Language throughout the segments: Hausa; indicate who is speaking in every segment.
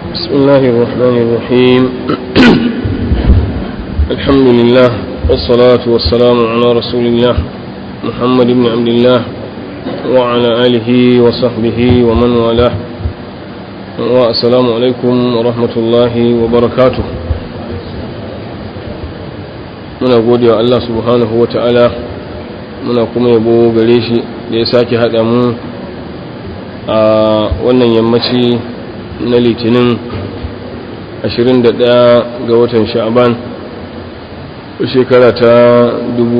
Speaker 1: بسم الله الرحمن الرحيم الحمد لله والصلاة والسلام على رسول الله محمد بن عبد الله وعلى آله وصحبه ومن والاه والسلام عليكم ورحمة الله وبركاته muna gode wa Allah subhanahu wa ta'ala muna kuma yabo gare shi da ya sake haɗa mu a wannan yammaci na litinin 21 ga watan sha'aban shekara ta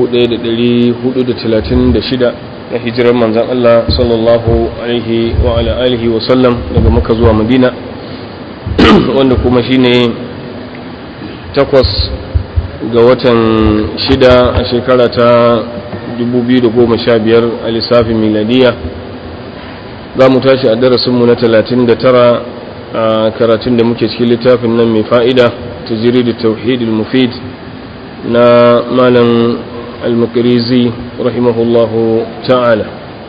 Speaker 1: 1436 na hijirar manzan Allah sallallahu alaihi wa ala alihi wa sallam daga maka zuwa madina wanda kuma shine takwas ga watan shida a shekara ta 2015 a lissafin miladiya za mu tashi a darasinmu na 39 a karatun da muke cikin littafin nan mai fa'ida ta jiri da tauhidul mufid na malam al-makarizi rahimahullahu ta'ala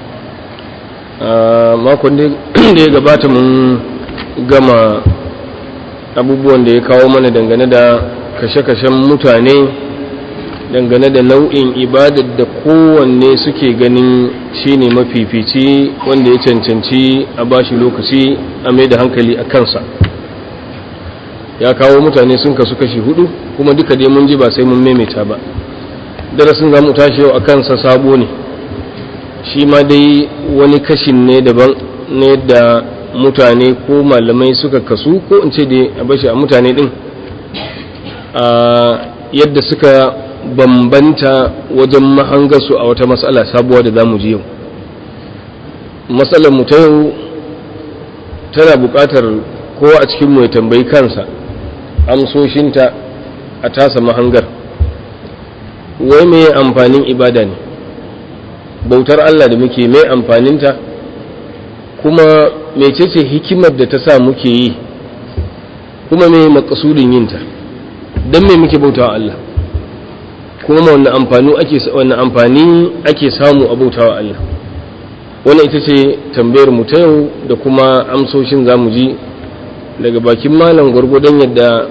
Speaker 1: a makon da ya gabata mun gama abubuwan da ya kawo mana dangane da kashe-kashen mutane dangane da nau'in ibadar da kowanne suke ganin shine mafifici wanda ya cancanci a bashi lokaci a mai da hankali a kansa ya kawo mutane sun kasu kashi hudu kuma duka dai mun ji ba sai mun maimaita ba darasin za mu tashi yau a kansa sabo ne shi ma dai wani kashin ne daban ne da mutane ko malamai suka kasu ko in ce dai a bashi a mutane din a yadda suka bambanta wajen mahangarsu a wata matsala sabuwa da za mu ji yau matsalar mu ta yau tana buƙatar kowa a cikin ya tambayi kansa amsoshinta a tasa mahangar wai mai amfanin ibada ne bautar Allah da muke mai amfaninta kuma mecece hikimar da ta sa muke yi kuma mai makasudin yinta don mai muke bautawa Allah kuma wannan amfani ake wannan amfani ake samu a bautawa Allah wannan ita ce tambayar mu ta yau da kuma amsoshin zamu ji daga bakin malam gwargwadon yadda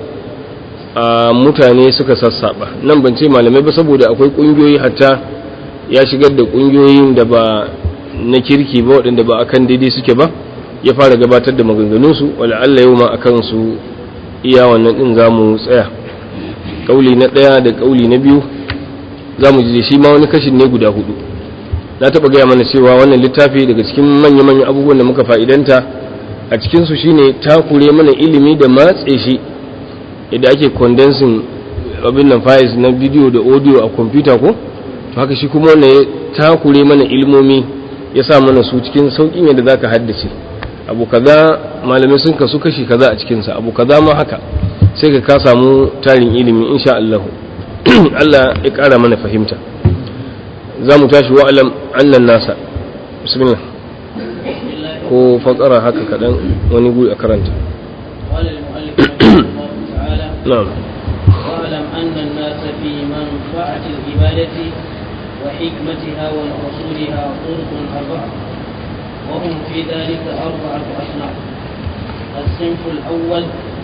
Speaker 1: a mutane suka sassaba nan ban ce malamai ba saboda akwai kungiyoyi hatta ya shigar da kungiyoyin da ba na kirki ba waɗanda ba akan daidai suke ba ya fara gabatar da maganganunsu wala Allah yau ma akan su iya wannan din zamu tsaya kauli na ɗaya da kauli na biyu za mu ji shi ma wani kashin ne guda hudu na taɓa gaya mana cewa wannan littafi daga cikin manya-manyan abubuwan da muka fa'idanta a cikinsu shine takure mana ilimi da matse shi idan ake condensing abin nan files na bidiyo da audio a kwamfuta ko to haka shi kuma wannan ya takure mana ilmomi ya sa mana su cikin sauƙin yadda za ka haddace abu kaza malamai sun kasu kashi kaza a cikinsa abu kaza ma haka sai ka ka samu tarin ilimi insha Allah Allah ya ƙara mana fahimta za mu tashi wa'alam annan nasa bismillah ko fakara haka kaɗan wani guri a karanta na'am
Speaker 2: واعلم أن الناس في منفعة العبادة وحكمتها ومقصودها طرق أربعة وهم في ذلك أربعة أصناف الصنف الأول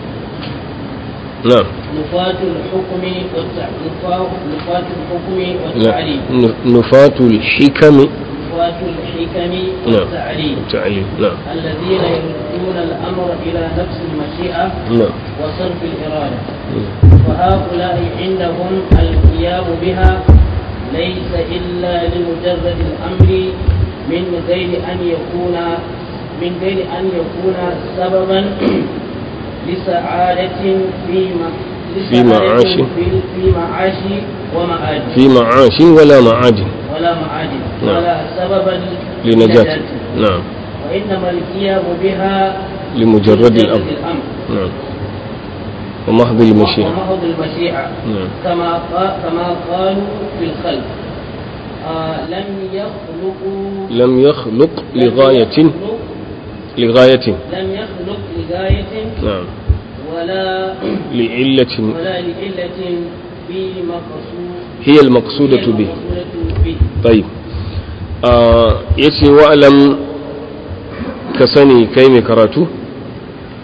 Speaker 1: نعم
Speaker 2: نفاة الحكم والتع... نفاة الحكم
Speaker 1: لا
Speaker 2: والتعليم
Speaker 1: ن- نفاة الحكم
Speaker 2: نفاة الحكم
Speaker 1: نعم
Speaker 2: والتعليم
Speaker 1: التعليم نعم
Speaker 2: الذين يردون الأمر إلى نفس المشيئة
Speaker 1: نعم
Speaker 2: وصرف الإرادة
Speaker 1: مم.
Speaker 2: فهؤلاء عندهم القيام بها ليس إلا لمجرد الأمر من غير أن يكون من غير أن يكون سببا لسعادة في م-
Speaker 1: في معاش.
Speaker 2: لسعادة في, في معاش ومعاد
Speaker 1: في معاش ولا معاد
Speaker 2: ولا معاد
Speaker 1: نعم.
Speaker 2: ولا سببا
Speaker 1: لنجاة نعم
Speaker 2: وإنما القيام بها
Speaker 1: لمجرد الأمر
Speaker 2: الأمر
Speaker 1: نعم ومحض المشيئة
Speaker 2: ومحض المشيئة
Speaker 1: نعم
Speaker 2: كما قا- كما قالوا في الخلق آه لم يخلقوا
Speaker 1: لم يخلق
Speaker 2: لم
Speaker 1: لغاية
Speaker 2: يخلق-
Speaker 1: لغاية
Speaker 2: لم يخلق لغاية
Speaker 1: نعم
Speaker 2: ولا
Speaker 1: لعلة
Speaker 2: ولا لعلة في مقصود
Speaker 1: هي المقصودة به
Speaker 2: المقصودة به
Speaker 1: طيب آه yace wa'alam ka sani kai mai karatu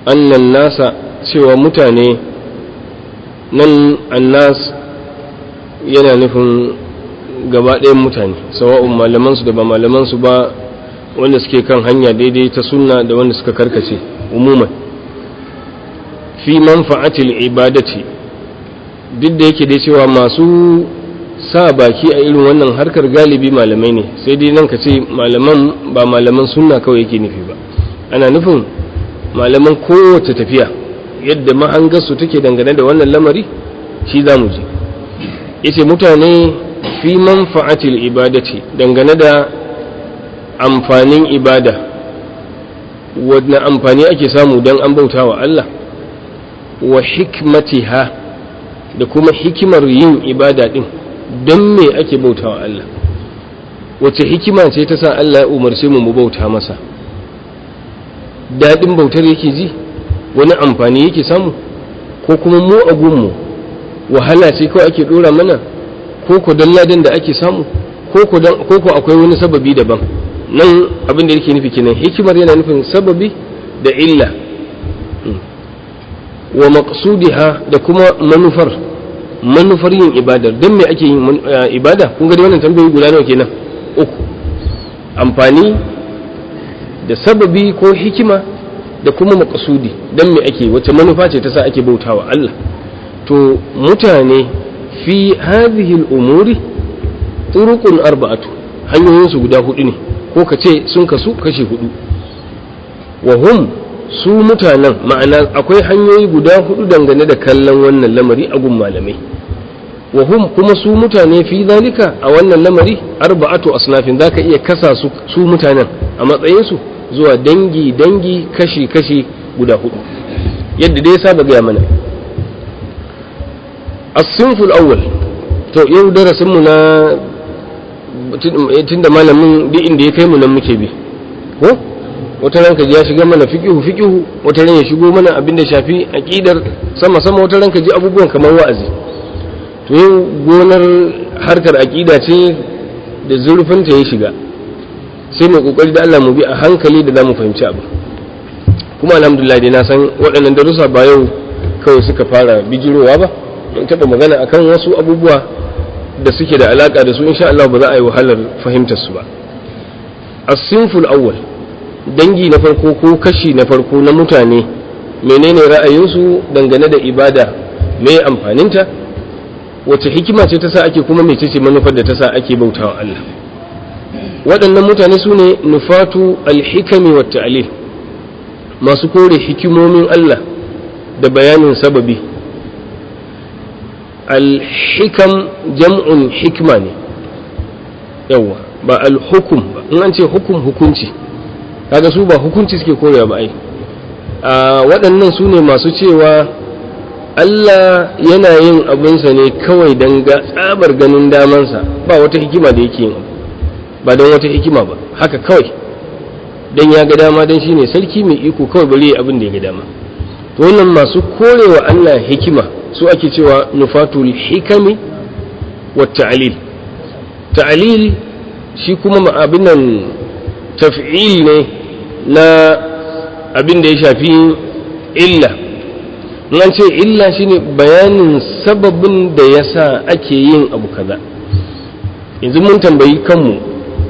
Speaker 1: annan nasa cewa mutane nan annas yana nufin gaba ɗayan mutane sawa'un malamansu da ba malamansu ba wanda suke kan hanya daidai ta sunna da wanda suka karkace umuman fi manfa'atil ibadati duk da yake dai cewa masu sa baki a irin wannan harkar galibi malamai ne sai dai nan ka ce malaman ba malaman sunna kawai yake nufi ba ana nufin malaman kowace tafiya yadda mahangarsu take dangane da wannan lamari shi za mu ji yace mutane fi manfa'atil ibadati dangane da amfanin ibada wadda amfani ake samu don an bauta wa Allah wa hikmatiha da kuma hikimar yin ibada din don me ake bauta wa Allah wace hikima ce ta sa Allah ya umarce mu mu bauta masa daɗin bautar yake ji wani amfani yake samu ko kuma mu a gunmu wahala ce kawai ake ɗora mana ko ko don ladan da ake samu ko ko akwai wani sababi daban nan abin da yake nufi kenan hikimar yana nufin sababi da illa wa maqsudiha da kuma manufar manufar yin ibadar don me ake yin ibada kun ga wannan tambayoyi guda nawa kenan uku amfani da sababi ko hikima da kuma maqsudi don me ake wace manufa ce ta sa ake bautawa Allah to mutane fi hadhihi al-umuri turuqun arba'atu hanyoyin su guda hudu ne ko ka ce sun kasu kashi hudu wa hum su mutanen ma'ana akwai hanyoyi guda hudu dangane da kallon wannan lamari a gun malamai wa hum kuma su mutane fi zalika a wannan lamari arba'atu asnafin zaka iya kasa su su mutanen a matsayin su zuwa dangi dangi kashi kashi guda hudu yadda dai saba gaya mana as-sinful awwal to yau darasin mu na tunda malamin duk inda ya kai mu nan muke bi ko wata ranka ji ya shiga mana fiqihu fiqihu wata ran ya shigo mana abin da shafi aqidar sama sama wata ranka ji abubuwan kamar wa'azi to yau gonar harkar aqida ce da zurfin ta ya shiga sai mu kokari da Allah mu bi a hankali da zamu fahimci abu kuma alhamdulillah dai na san waɗannan darussa ba yau kawai suka fara bijirowa ba mun taɓa magana akan wasu abubuwa da suke da alaka da su insha Allah ba za a yi wahalar fahimtar su ba as-sinful awwal dangi na farko ko kashi na farko na mutane menene ra'ayinsu dangane da ibada me amfaninta wace hikima ce ta sa ake kuma mece ce manufar da ta sa ake bautawa Allah waɗannan mutane su ne nufatu alhikami wa ta'lil masu kore hikimomin Allah da bayanin sababi alhikam jam'un hikma ne yawa ba alhukum ba in an ce hukum hukunci kaga su ba hukunci suke korewa ba ai a waɗannan su ne masu cewa Allah yana yin abinsa ne kawai don ga tsabar ganin damansa ba wata hikima da yake yin abu ba don wata hikima ba haka kawai don ya ga dama don shine sarki mai iko kawai bari abin da ya ga dama to wannan masu korewa Allah hikima su ake cewa nufatul hikami wa ta'lil ta'lil shi kuma abin nan taf'il ne na abin da ya shafi illa nan ce illa shine bayanin sababin da ya sa ake yin abu kaza yanzu mun tambayi kanmu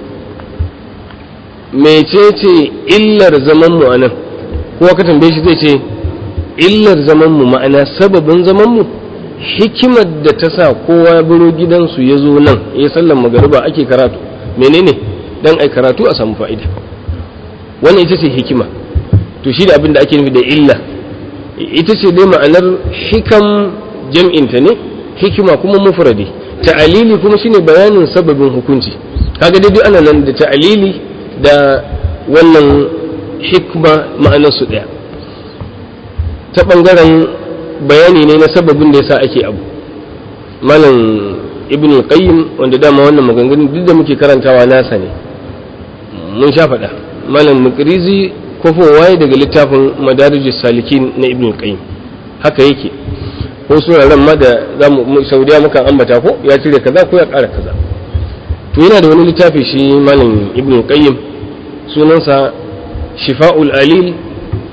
Speaker 1: mecece illar zamanmu a nan kowa ka tambaye shi zai ce illar zamanmu ma'ana sababin zamanmu hikimar da ta sa kowa biro gidansu ya zo nan ya sallan magariba ake karatu menene dan ai karatu a samu fa'ida wannan ita ce hikima to shi da abin da ake nufi da illa ita ce dai ma'anar hikam jam'inta ne hikima kuma mufradi ta'alili kuma shine bayanin sababin hukunci kaga dai duk ana nan da ta'alili da wannan hikma ma'anar su daya ta bangaren bayani ne na sababin da yasa ake abu malam ibn qayyim wanda dama wannan maganganun duk da muke karantawa nasa ne mun sha faɗa malam mukrizi kofowa daga littafin madarijus salikin na ibn qayyim haka yake ko suraren ma da zamu saudiya mukan ambata ko ya cire kaza ko ya ƙara kaza to yana da wani littafi shi malam ibn qayyim sunansa shifa'ul alil fi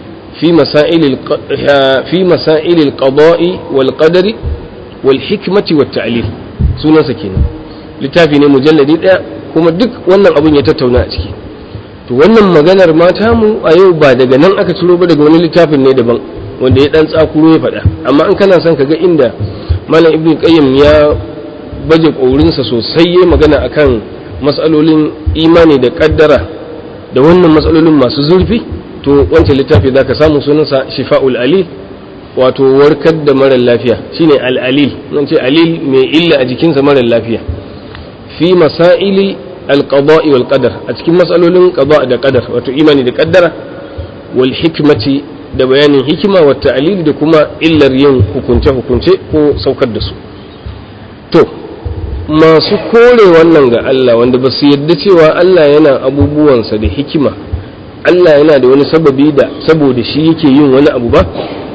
Speaker 1: fi masail fi masail al-qada'i wal qadari wal hikmati wat ta'lil sunansa kenan littafi ne mujalladi daya kuma duk wannan abun ya tattauna a ciki to wannan maganar mata mu a yau ba daga nan aka ciro ba daga wani littafin ne daban wanda ya dan tsakuro ya faɗa amma in kana son ka ga inda malam ibn qayyim ya baje ƙorinsa sosai ya magana akan matsalolin imani da kaddara da wannan matsalolin masu zurfi to wancan littafi zaka samu sunansa shifa'ul alil wato warkar da marar lafiya shine al-alil nan ce alil mai illa a jikinsa marar lafiya fi masaili al-qada'i wal qadar a cikin matsalolin qada da qadar wato imani da kaddara wal hikmati da bayanin hikima wa ta'lil da kuma illar yin hukunce hukunce ko saukar da su to masu kore wannan ga Allah wanda ba su yarda cewa Allah yana abubuwansa da hikima Allah yana da wani sababi da saboda shi yake yin wani abu ba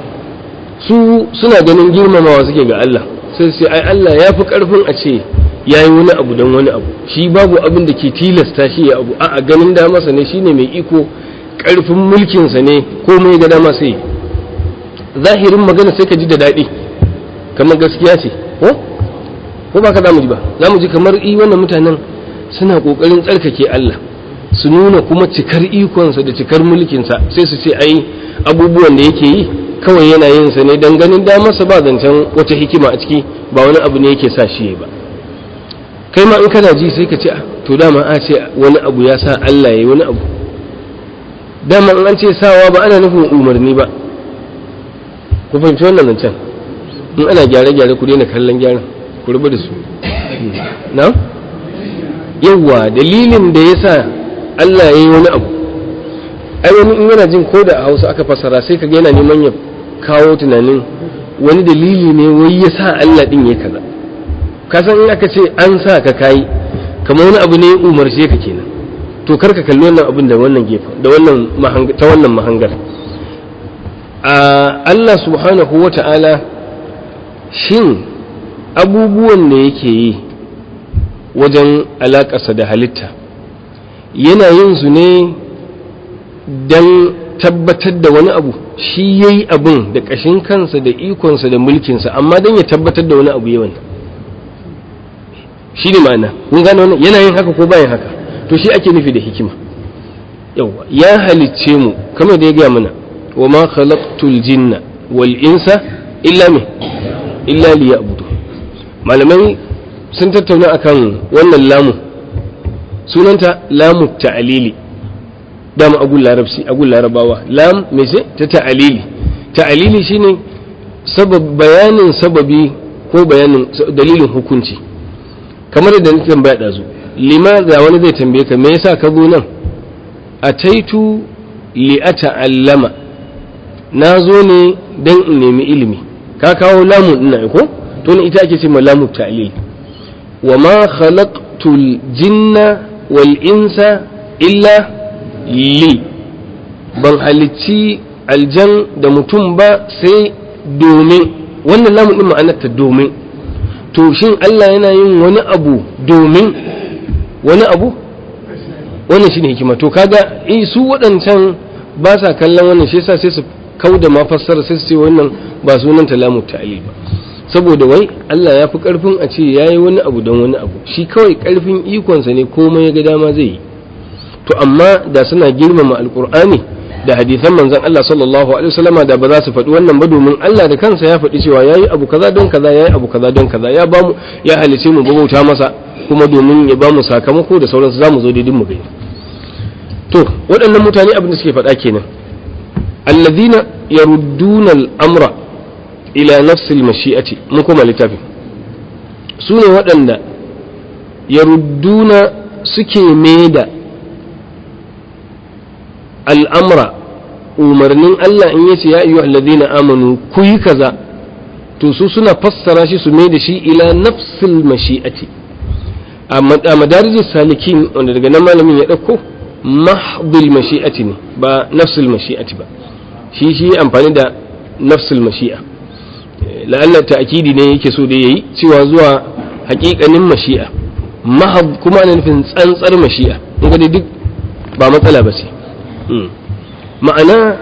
Speaker 1: su suna ganin girmamawa suke ga Allah sai sai ai Allah ya fi karfin a ce ya yi wani abu don wani abu shi babu abin da ke tilasta shi ya abu a ganin damarsa ne shine mai iko karfin mulkinsa ne komai ga dama sai zahirin magana sai ka ji da daɗi kamar gaskiya ce ko ko ba ka za mu ji ba za mu ji kamar i wannan mutanen suna ƙoƙarin tsarkake Allah su nuna kuma cikar ikonsa da cikar mulkinsa sai su ce ai abubuwan da yake yi kawai yana yin sa ne dan ganin damarsa ba zancen wata hikima a ciki ba wani abu ne yake sa shi ba kai ma in kana ji sai ka ce to dama a ce wani abu ya sa Allah ya yi wani abu dama in an ce sawa ba ana nufin umarni ba ku fahimci wannan zancen in ana gyare-gyare ku daina kallon gyaran ku rubu da su na yawwa dalilin da ya sa Allah ya yi wani abu ai wani in yana jin ko da a hausa aka fasara sai ka ga yana neman ya kawo tunanin wani dalili ne wai ya sa Allah din ya kaza kasan in aka ce an sa ka kayi kamar wani abu ne ya umarce ka kenan to kar ka kalli wannan abin da wannan gefen da wannan ta wannan mahangar a Allah subhanahu wa ta'ala shin abubuwan da yake yi wajen alaƙarsa da halitta yana yin su ne don tabbatar da wani abu shi ya yi abin da ƙashin kansa da ikonsa da mulkinsa amma don ya tabbatar da wani abu yawan shi ne ma'ana kun gane wannan yana yin haka ko bayan haka to shi ake nufi da hikima yawa ya halicce mu kamar da ya gaya mana wa ma khalaqtul jinna wal insa illa me illa liya'budu malamai sun tattauna akan wannan lamu sunanta lamu ta'alili dama agun larabci agun larabawa lam me ce ta ta'alili ta'alili shine sabab bayanin sababi ko bayanin dalilin hukunci kamar da na tambaya dazu limaza wani zai tambaye ka me yasa ka zo nan ataitu li ata'allama na zo ne dan in nemi ilimi ka kawo lamun ina ko to ne ita ake ce ma lamu ta'lil wa ma khalaqtul jinna wal insa illa li ban halicci aljan da mutum ba sai domin wannan lamun din ma'anarta domin to shin Allah yana yin wani abu domin wani abu wannan shine hikima to kaga eh su waɗancan ba sa kallon wannan shi yasa sai su kauda ma fassara sai su ce wannan ba sunan talamu ta'lil ba saboda wai Allah ya fi karfin a ce yayi wani abu don wani abu shi kawai karfin ikonsa ne komai ya ga dama zai yi to amma da suna girmama alqur'ani da hadisan manzon Allah sallallahu alaihi wasallama da ba za su faɗi wannan ba domin Allah da kansa ya faɗi cewa yayi abu kaza don kaza yayi abu kaza don kaza ya bamu ya halice mu bauta masa kuma domin ya bamu sakamako da sauransu zamu zo daidin mu gani to waɗannan mutane abin da suke faɗa kenan alladhina yarudduna al-amra ila nafsi al-mashi'ati mun kuma littafi su ne waɗanda yarudduna suke maida al'amra umarnin Allah in yace ya ayyuhal ladina amanu ku yi kaza to su suna fassara shi su mai da shi ila nafsil mashi'ati a madarijus salikin wanda daga nan malamin ya ɗauko mahdil mashi'ati ne ba nafsil mashi'ati ba shi shi amfani da nafsil mashi'a la'alla ta'kidi ne yake so da yayi cewa zuwa haƙiƙanin mashi'a mahab kuma ana nufin tsantsar mashi'a in ga duk ba matsala ba ce ma'ana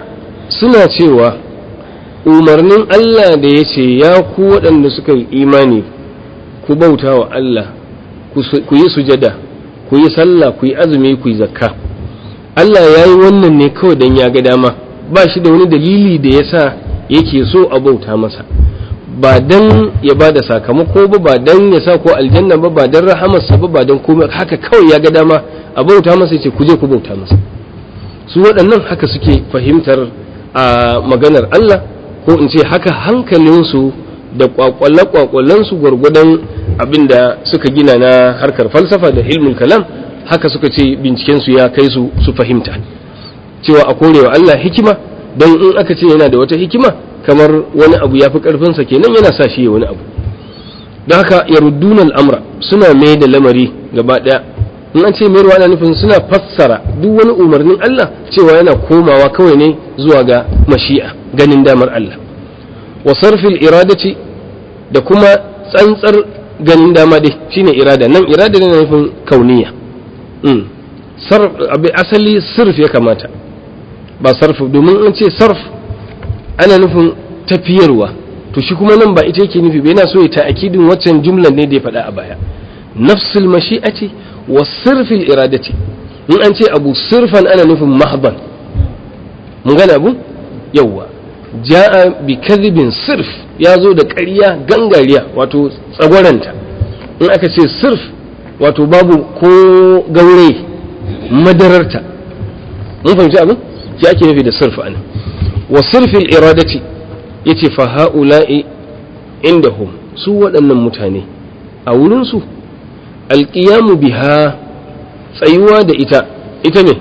Speaker 1: suna cewa umarnin Allah da ya ce ya ku waɗanda suka yi imani ku bauta wa Allah ku yi sujada ku yi sallah ku yi azumi ku yi zakka Allah ya yi wannan ne kawai don ya ga dama ba shi da wani dalili da ya sa yake so a bauta masa ba dan ya ba da sakamako ba ba dan ya sa ko aljanna ba ba dan rahamarsa ba ba dan komai haka kawai ya ga dama a bauta masa ya ce ku je ku bauta masa su waɗannan haka suke fahimtar a maganar Allah ko in ce haka hankalinsu da kwakwale-kwakwalensu gwargwadon abin da suka gina na harkar falsafa da ilmin kalam haka suka ce bincikensu ya kai su su fahimta cewa a korewa Allah hikima don in aka ce yana da wata hikima kamar wani abu ya fi ƙarfinsa kenan yana sa shi wani abu da haka ya al'amra suna mai da lamari gaba ɗaya in an ce mayarwa ana nufin suna fassara duk wani umarnin Allah cewa yana komawa kawai ne zuwa ga mashi'a ganin damar Allah wa sarfil iradati da kuma tsantsar ganin dama dai shine irada nan irada ne nufin kauniya sarf asali sirf ya kamata ba sarf domin an ce sarf ana nufin tafiyarwa to shi kuma nan ba ita yake nufi ba yana so ya ta'akidin waccan jumlan ne da ya faɗa a baya nafsul mashi'ati wa sirfil iradati in an ce abu sirfan ana nufin mahban mun gane abu yawwa ja'a bi kadhibin sirf ya zo da ƙarya gangariya wato tsagwaranta in aka ce sirf wato babu ko gaure madararta mun fahimci abin shi ake nufi da sirf anan wa sirfil iradati yace fa ha'ula'i indahum su waɗannan mutane a wurinsu alƙiyamu biha tsayuwa da ita ita ne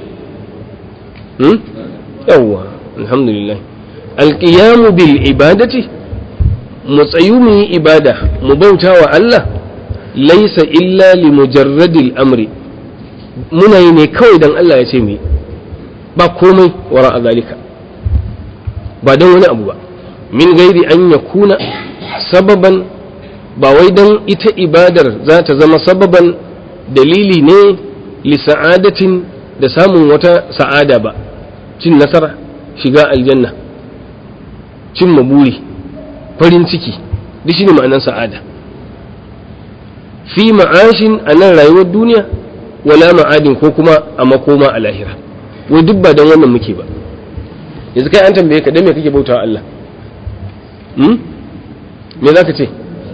Speaker 1: yawwa alhamdulillah alƙiyamu bil ibadati mu tsayu mu yi ibada mu bauta wa Allah laisa illa li mujarradil amri muna yi ne kawai dan Allah ya ce mu ba komai wara a zalika ba don wani abu ba min gairi an yakuna sababan ba wai don ita ibadar za ta zama sababan dalili ne li sa'adatin da samun wata sa'ada ba cin nasara shiga aljanna cin maburi farin ciki duk shi ne ma'anar sa'ada fi ma'ashin a nan rayuwar duniya wala ma'adin ko kuma a makoma a lahira wai duk ba don wannan muke ba yanzu kai an tambaye ka dan me kake bautawa Allah me za ka ce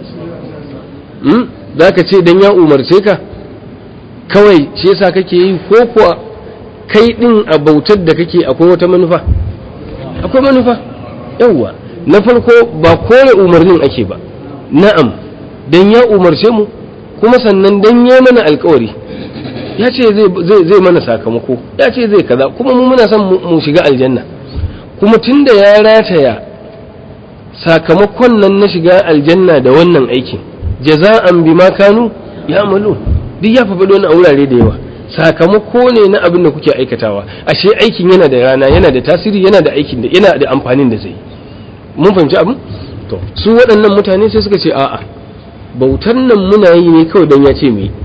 Speaker 1: za ka ce don ya umarce ka kawai shi yasa kake yi ko kuwa kai din a bautar da kake akwai wata manufa akwai manufa yawwa na farko ba kore umarnin ake ba na'am don ya umarce mu kuma sannan don ya mana alkawari ya ce zai mana sakamako ya ce zai kaza kuma mu muna son mu shiga aljanna kuma tunda ya rataya sakamakon nan na shiga aljanna da wannan aikin jaza'an bima kanu ya amalu duk ya faɗi wani a wurare da yawa sakamako ne na abin da kuke aikatawa ashe aikin yana da rana yana da tasiri yana da aikin da yana da amfanin da zai mun fahimci abin to su waɗannan mutane sai suka ce a'a bautar nan muna yi ne kawai don ya ce mu yi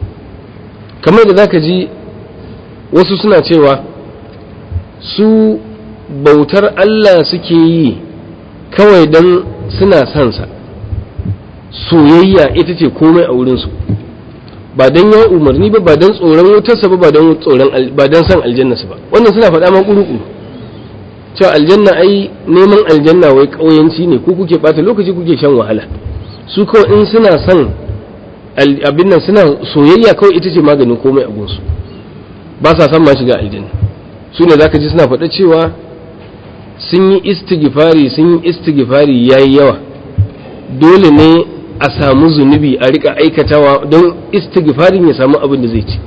Speaker 1: kamar da zaka ji wasu suna cewa su bautar Allah suke yi kawai don suna son sa soyayya ita ce komai a wurinsu ba don ya umarni ba ba don tsoron wutarsa ba ba don tsoron ba don san aljannarsa ba wannan suna faɗa man kuru cewa aljanna ai neman aljanna wai ƙauyanci ne ko kuke ɓata lokaci kuke shan wahala su kawai in suna son abin nan suna soyayya kawai ita ce maganin komai a gunsu ba sa son ma shiga aljanna su ne zaka ji suna faɗa cewa sun yi istighfari sun yi istighfari yayi yawa dole ne a samu zunubi a rika aikatawa don istighfarin ya samu abin da zai ci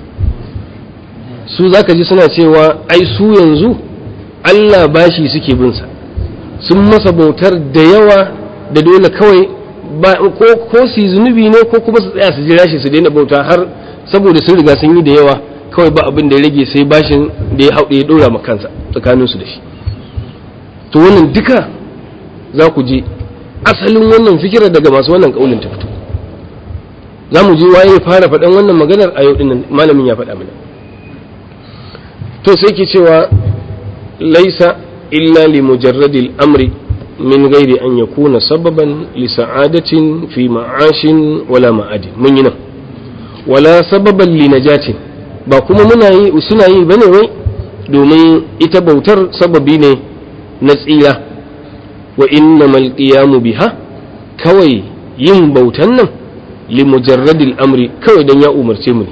Speaker 1: su zaka ji suna cewa ai su yanzu Allah bashi suke bin sa sun masa bautar da yawa da dole kawai ba ko ko su zunubi ne ko kuma su tsaya su jira shi su daina bauta har saboda sun riga sun yi da yawa kawai ba abin da ya rage sai bashin da ya hauɗe ya ɗora ma kansa tsakanin su da shi to wannan duka za ku je asalin wannan fikirar daga masu wannan kaulin ta fito za mu je waye fara faɗan wannan maganar a yau dinnan malamin ya faɗa mana to sai ke cewa laisa illa li mujarradil amri min gairi an yakuna sababan li sa'adatin fi ma'ashin wala ma'adi mun yi nan wala sababan li najatin ba kuma muna yi suna yi bane wai domin ita bautar sababi ne na tsira wa innamal qiyamu biha kawai yin bautan nan li mujarradil amri kawai dan ya umarce mu ne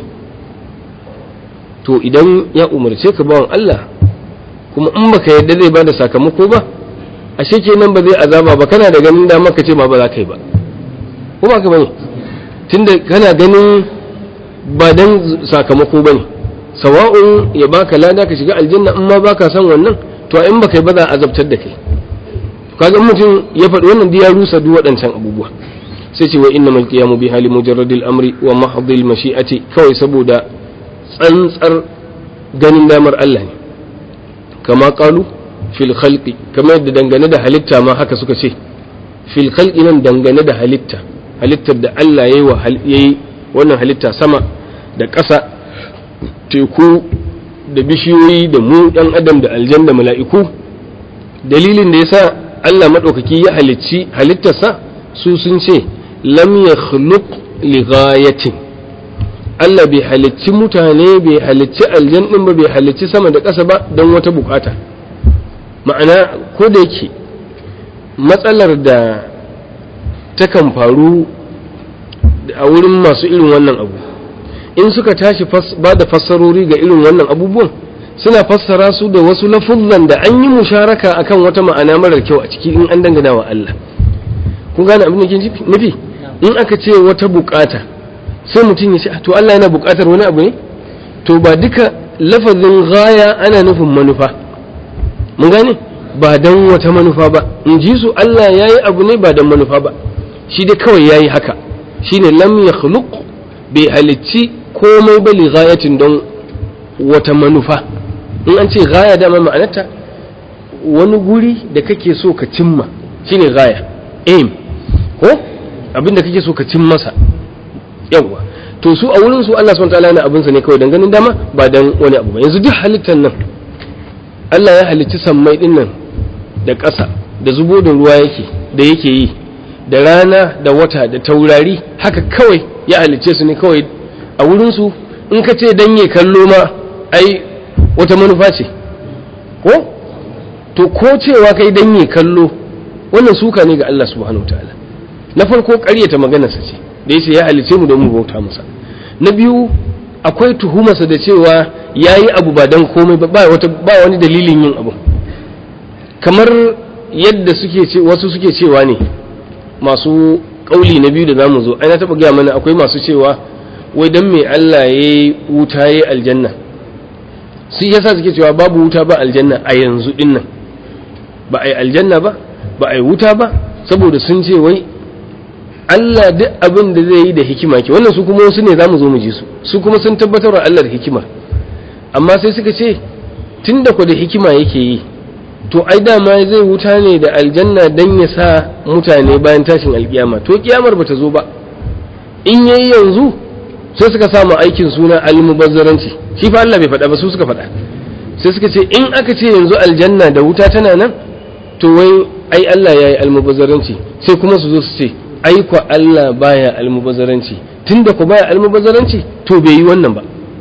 Speaker 1: to idan ya umarce ka bawan Allah kuma in baka yadda zai bada sakamako ba ashe kenan ba zai azaba ba kana da ganin da maka ce ma ba za ka yi ba ko ba ka bane tunda kana ganin ba dan sakamako bane sawa'un ya baka lada ka shiga aljanna in ma baka san wannan to in baka yi ba za a azabtar da kai kaga mutum ya faɗi wannan ya rusa duk waɗancan abubuwa sai ce wa innamal qiyamu bi hali mujarradil amri wa mahdhil mashi'ati kawai saboda tsantsar ganin damar Allah ne kama qalu fil khalqi kamar yadda dangane da halitta ma haka suka ce fil khalqi nan dangane da halitta halittar da Allah yayi wa yayi wannan halitta sama da ƙasa teku da bishiyoyi da mu ɗan adam da aljan da mala'iku dalilin da yasa Allah maɗaukaki ya halicci halittarsa su sun ce lam ya li ghayatin Allah bai halicci mutane bai halicci aljan ɗin ba bai halicci sama da ƙasa ba don wata bukata ma'ana ko da yake matsalar da takan faru a wurin masu irin wannan abu in suka tashi ba da fassarori ga irin wannan abubuwan suna fassara su da wasu lafuzan da an yi musharaka akan wata ma'ana marar kyau a ciki in an dangana wa Allah kun gane abin da ke nufi in aka ce wata bukata sai mutum ya ce to Allah yana bukatar wani abu ne to ba duka lafazin gaya ana nufin manufa mun gane ba dan wata manufa ba in ji su Allah ya yi abu ne ba dan manufa ba shi dai kawai ya yi haka shine lam ya bai halicci komai ba li ghayatin don wata manufa in an ce gaya dama ma'anarta wani guri da kake so ka cimma shine gaya aim ko abinda kake so ka cin masa yawa to su a wurin su Allah subhanahu wataala yana abinsa ne kawai dan ganin dama ba dan wani abu ba yanzu duk halittar nan Allah ya halicci sammai din nan da ƙasa da zubo da ruwa yake da yake yi da rana da wata da taurari haka kawai ya halicce su ne kawai a wurin su in ka ce dan ya kallo ma ai wata manufa ce ko to ko cewa kai dan ya kallo wannan suka ne ga Allah subhanahu wataala na farko ƙaryata maganarsa ce da yace ya halice mu don mu bauta masa na biyu akwai tuhumarsa da cewa yayi abu ba dan komai ba wata ba wani dalilin yin abu kamar yadda suke ce wasu suke cewa ne masu kauli na biyu da zamu zo ai na taba gaya mana akwai masu cewa wai dan me Allah yayi wuta yayi aljanna su yasa suke cewa babu wuta ba aljanna a yanzu dinnan ba ai aljanna ba ba ai wuta ba saboda sun ce wai Allah duk abin da zai yi da hikima ke wannan su kuma wasu ne za mu zo mu ji su su kuma sun tabbatar wa Allah da hikima amma sai suka ce tun da ku da hikima yake yi to ai dama zai wuta ne da aljanna dan ya sa mutane bayan tashin alkiyama to kiyamar bata zo ba in yayi yanzu sai suka samu aikin suna almubazzaranci shi fa Allah bai faɗa ba su suka faɗa sai suka ce in aka ce yanzu aljanna da wuta tana nan to wai ai Allah ya yi almubazzaranci sai kuma su zo su ce ai kwa Allah baya almubazzaranci tunda ku baya almubazzaranci to bai yi wannan ba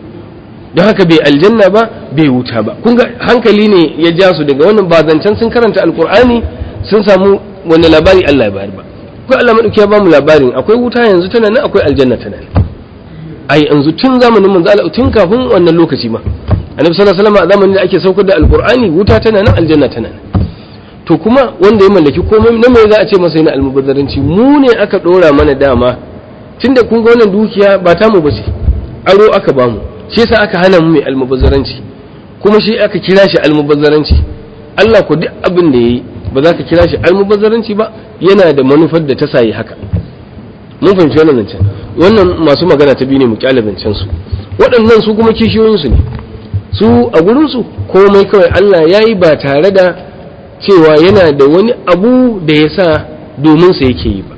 Speaker 1: don haka bai aljanna ba bai wuta ba kun ga hankali ne ya ja su daga wannan ba zancen sun karanta alkur'ani sun samu wani labari Allah ya bayar ba ko Allah madauki ya bamu labarin akwai wuta yanzu tana nan akwai aljanna tana nan ai yanzu tun zamanin manzo Allah tun kafin wannan lokaci ma annabi sallallahu alaihi wasallam a zamanin da ake saukar da alkur'ani wuta tana nan aljanna tana nan to kuma wanda ya mallaki komai na mai za a ce masa yana almubazzaranci mu ne aka dora mana dama tunda kun ga wannan dukiya ba ta mu bace aro aka bamu shi yasa aka hana mu mai almubazzaranci kuma shi aka kira shi almubazzaranci Allah ko duk abin da yayi ba za ka kira shi almubazzaranci ba yana da manufar da ta sayi haka mun fahimci wannan zancen wannan masu magana ta biyu ne mu kyale zancen su waɗannan su kuma kishiyoyin su ne su a gurin su komai kawai Allah yayi ba tare da cewa yana da wani abu da ya sa domin sa yake yi ba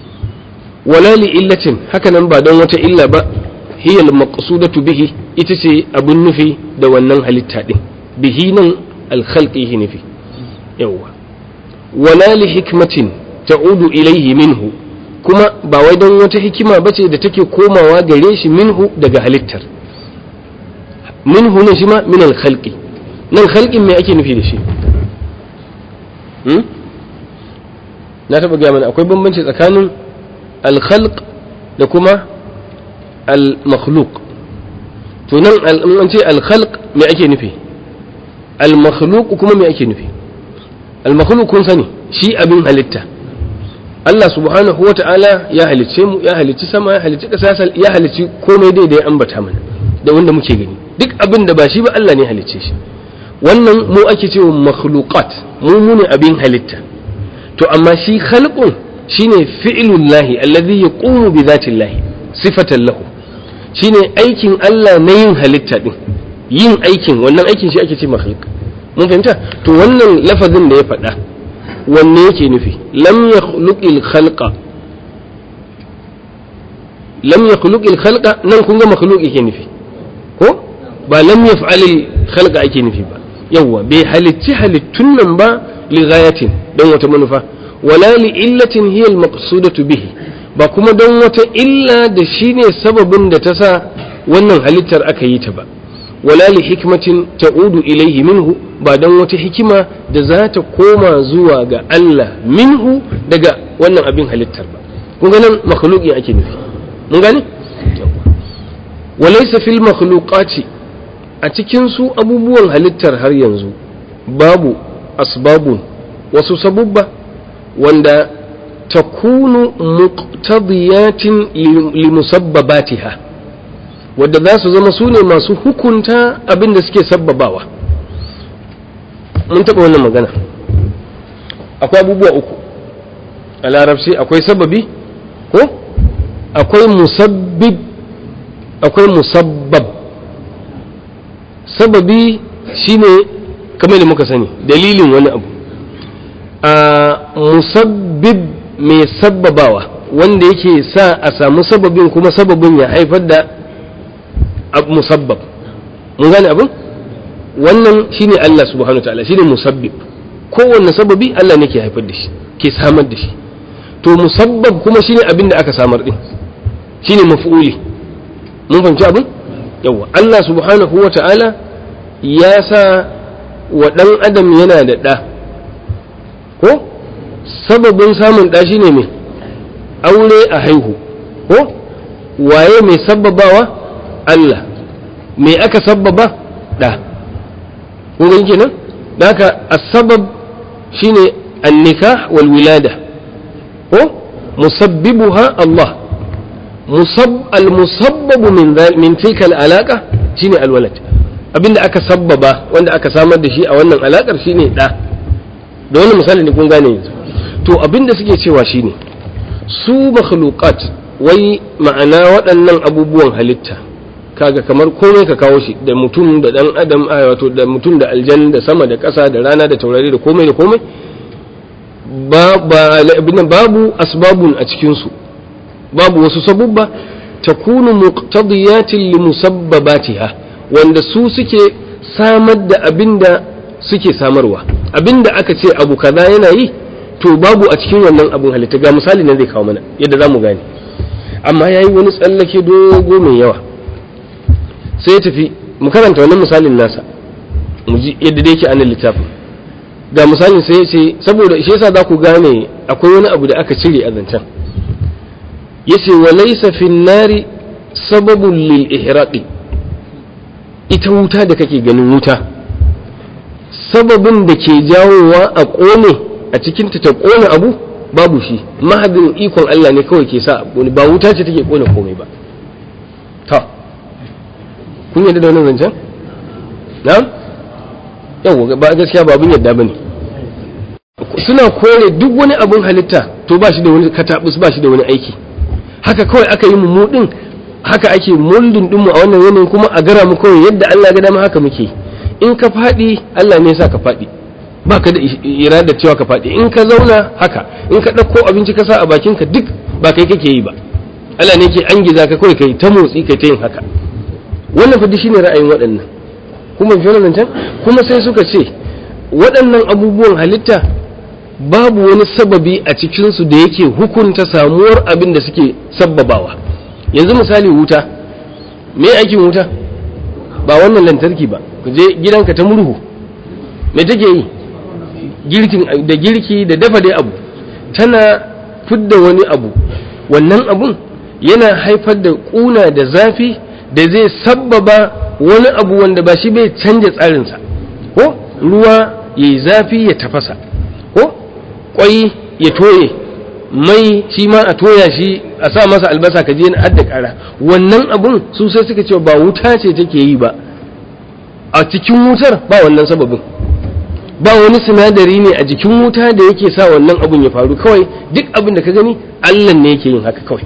Speaker 1: wala li illatin hakanan ba don wata illa ba hiya al-maqsudatu bihi ita ce abun nufi da wannan halitta din bihi nan al-khalqi nufi yawwa wala li hikmatin ta'udu ilaihi minhu kuma ba wai don wata hikima bace da take komawa gare shi minhu daga halittar minhu ne shi ma min al-khalqi nan khalqin me ake nufi da shi na taɓa gaya mana akwai bambanci tsakanin al-khalq da kuma al-makhluq to nan an ce al-khalq me ake nufi al-makhluq kuma me ake nufi al-makhluq kun sani shi abin halitta Allah subhanahu wata'ala ya halicce mu ya halicci sama ya halicci ƙasa ya halicci komai dai da ya ambata mana da wanda muke gani duk abin da ba shi ba Allah ne halicce shi wannan mu ake cewa makhluqat mu mu ne abin halitta to amma shi khalqun shine fi'lullahi alladhi yaqumu bi dhatillahi sifatan lahu shine aikin Allah na yin halitta din yin aikin wannan aikin shi ake ce makhluq mun fahimta to wannan lafazin da ya faɗa wanne yake nufi lam yakhluqil khalqa lam yakhluqil khalqa nan kun ga makhluq yake nufi ko ba lam yaf'alil khalqa ake nufi ba yawa bai halicci halittun nan ba li ghayatin don wata manufa wala li illatin hiya al maqsudatu bihi ba kuma don wata illa da shine sababin da ta sa wannan halittar aka yi ta ba wala li hikmatin ta'udu ilaihi minhu ba don wata hikima da za ta koma zuwa ga Allah minhu daga wannan abin halittar ba kun ga nan makhluqi ake nufi mun gane walaysa fil makhluqati a cikin su abubuwan halittar har yanzu babu asbabun wasu sabubba wanda takunu muqtadiyatin limusabbabatiha wadda za su zama su ne masu hukunta abin da suke sabbabawa mun taɓa wannan magana akwai abubuwa uku a larabci akwai sababi ko akwai musabbib akwai musabbab sababi shine kamar da muka sani dalilin wani abu a musabbib mai sabbabawa wanda yake sa a samu sababin kuma sababin ya haifar da musabbab mun gane abin wannan shine Allah subhanahu wa ta'ala shine musabbib kowanne sababi Allah ne ke haifar da shi ke samar da shi to musabbab kuma shine abin da aka samar din shine maf'uli mun fahimci abin yawa Allah subhanahu wa ta'ala ya sa wa ɗan adam yana da ɗa ko sababin samun ɗa shine mai aure a haihu ko waye mai sababawa Allah me aka sababa ɗa kun gani kenan da haka asbab shine annikah wal wilada ko musabbibuha Allah musab al musabbabu min min tilka al alaqa shine al walad abinda aka sabbaba wanda aka samar da shi a wannan alakar shine da da wannan misali ne kun gane yanzu to abinda suke cewa shine su makhluqat wai ma'ana waɗannan abubuwan halitta kaga kamar komai ka kawo shi da mutum da dan adam wato da mutum da aljan da sama da ƙasa da rana da taurari da komai da komai babu asbabun a cikin su babu wasu sabubba takunu muqtadiyatin li musabbabatiha wanda su suke samar da abinda suke samarwa abinda aka ce abu kaza yana yi to babu a cikin wannan abun halitta ga misali nan zai kawo mana yadda za mu gane amma ya yi wani tsallake dogo mai yawa sai ya tafi mu karanta wannan misalin nasa mu ji yadda da yake anan littafin ga misalin sai ya ce saboda shi yasa za ku gane akwai wani abu da aka cire a zancen yace wa laysa fin nari sababun lil ihraqi ita wuta da kake ganin wuta sababin da ke jawowa a ƙone a cikinta ta ƙone abu babu shi mahadin ikon Allah ne kawai ke sa abu ba wuta ce take ƙone komai ba ta kun yadda da wannan zancen na yau ba gaskiya ba abin yadda ba ne suna kore duk wani abin halitta to ba shi da wani katabus ba shi da wani aiki haka kawai aka yi mu din haka ake muldin dinmu a wannan yanayin kuma a gara mu kawai yadda Allah ga dama haka muke in ka faɗi Allah ne sa ka faɗi ba ka da irada cewa ka faɗi in ka zauna haka in ka ɗauko abinci ka sa a bakin ka duk ba kai kake yi ba Allah ne ke an giza ka kawai kai ta motsi kai ta yin haka wannan fa shine ra'ayin waɗannan kuma fi wannan can kuma sai suka ce waɗannan abubuwan halitta babu wani sababi a cikinsu da yake hukunta samuwar abin da suke sabbabawa yanzu misali wuta me aikin wuta ba wannan lantarki ba ku je gidanka ta murhu me take yi girkin da girki da dafa dai abu tana fidda wani abu wannan abun yana haifar da ƙuna da zafi da zai sabbaba wani abu wanda ba shi bai canja tsarinsa ko ruwa ya yi zafi ya tafasa ko kwai ya toye mai shi ma a toya shi a sa masa albasa ka je na adda kara wannan abun su sai suka ce ba wuta ce take yi ba a cikin wutar ba wannan sababin ba wani sinadari ne a jikin wuta da yake sa wannan abun ya faru kawai duk abin da ka gani allah ne yake yin haka kawai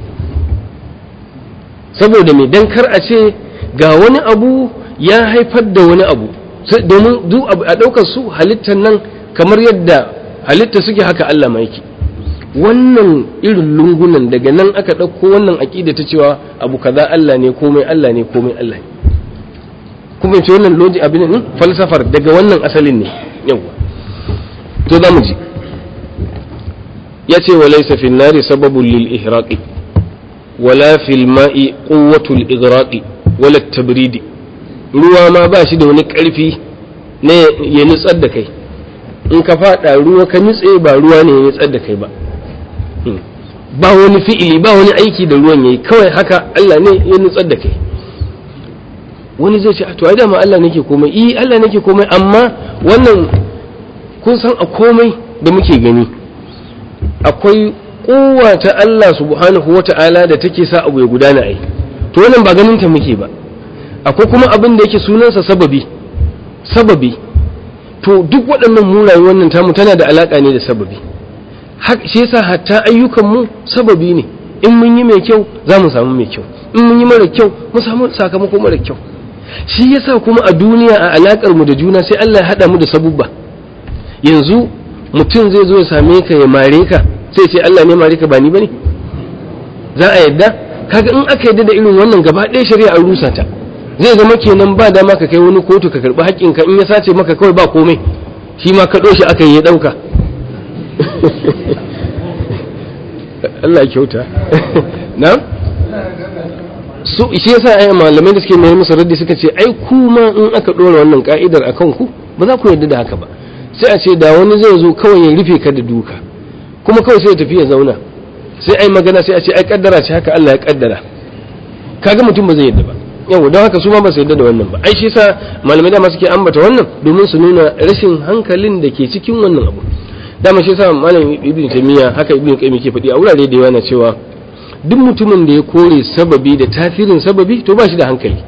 Speaker 1: saboda mai dan kar a ce ga wani abu ya haifar da wani abu domin duk a ɗaukar su halittar nan kamar yadda halitta suke haka Allah ma yake wannan irin lungunan daga nan aka ɗauko wannan aƙida ta cewa abu kaza Allah ne komai Allah ne komai Allah ne kuma ce wannan loji abin ne falsafar daga wannan asalin ne yawa to za mu ji ya ce wa laysa fi nari sababun lil ihraqi wala fil ma'i quwwatul igraqi wala tabridi ruwa ma ba shi da wani ƙarfi ne ya nutsar da kai in ka faɗa ruwa ka nutse ba ruwa ne ya nutsar da kai ba ba wani fi'ili ba wani aiki da ruwan yayi kawai haka Allah ne ya nutsar da kai wani zai ce to ai dama Allah nake komai eh Allah nake komai amma wannan kun san a komai da muke gani akwai kowa ta Allah subhanahu wata'ala da take sa abu ya gudana ai to wannan ba ganin ta muke ba akwai kuma abin da yake sunansa sababi sababi to duk waɗannan mu wannan tamu tana da alaƙa ne da sababi shi yasa hatta ayyukanmu sababi ne in mun yi mai kyau za mu samu mai kyau in mun yi mara kyau mu samu sakamako mara kyau shi yasa kuma a duniya a alaƙar mu da juna sai Allah ya haɗa mu da sabubba yanzu mutum zai zo ya same ka ya mare ka sai ce Allah ne mare ka ba ni bane za a yadda kaga in aka yadda da irin wannan gaba ɗaya shari'a an rusa ta zai zama kenan ba dama ka kai wani kotu ka karɓi haƙƙinka in ya sace maka kawai ba komai shi ma kaɗo shi aka yi ya ɗauka Allah ya kyauta na su shi yasa ai malamai da suke mai musu raddi suka ce ai kuma in aka ɗora wannan ka'idar a kanku ba za ku yarda da haka ba sai a ce da wani zai zo kawai ya rufe ka da duka kuma kawai sai ya tafi ya zauna sai ai magana sai a ce ai kaddara ce haka Allah ya kaddara kaga mutum ba zai yarda ba yau don haka su ma ba su yarda da wannan ba ai shi sa malamai dama suke ambata wannan domin su nuna rashin hankalin da ke cikin wannan abu dama shi sa malam ibn taymiya haka ibn qayyim ke faɗi a wurare da yawa na cewa duk mutumin da ya kore sababi da tasirin sababi to ba shi da hankali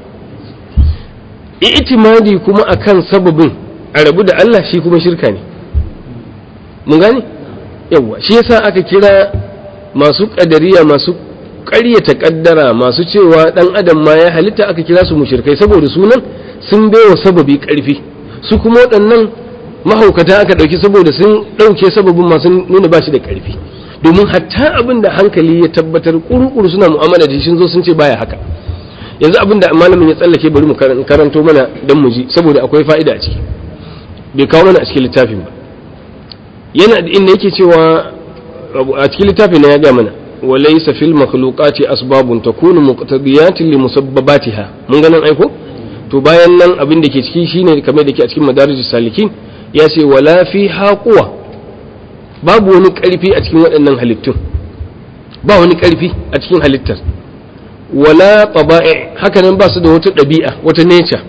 Speaker 1: i'timadi kuma akan sababin a rabu da Allah shi kuma shirka ne mun gane yawa shi yasa aka kira masu kadariya masu ƙaryata ƙaddara masu cewa ɗan adam ma ya halitta aka kira su mushrikai saboda sunan sun baiwa sababi ƙarfi su kuma waɗannan mahaukata aka ɗauki saboda sun ɗauke sababin masu nuna ba shi da ƙarfi domin hatta abin da hankali ya tabbatar ƙuruƙuru suna mu'amala da shi zo sun ce baya haka yanzu abin da malamin ya tsallake bari mu karanto mana dan mu ji saboda akwai fa'ida a ciki bai kawo mana a cikin littafin ba yana inda yake cewa a cikin littafin na ya ga mana وليس في المخلوقات أسباب تكون مقتضيات لمسبباتها mun ganin aiko to bayan nan abin da ke ciki shine kamar da ke a cikin madarijus salikin ya ce wala fi haquwa babu wani karfi a cikin waɗannan halittun ba wani karfi a cikin halittar wala taba'i haka nan ba su da wata ɗabi'a wata nature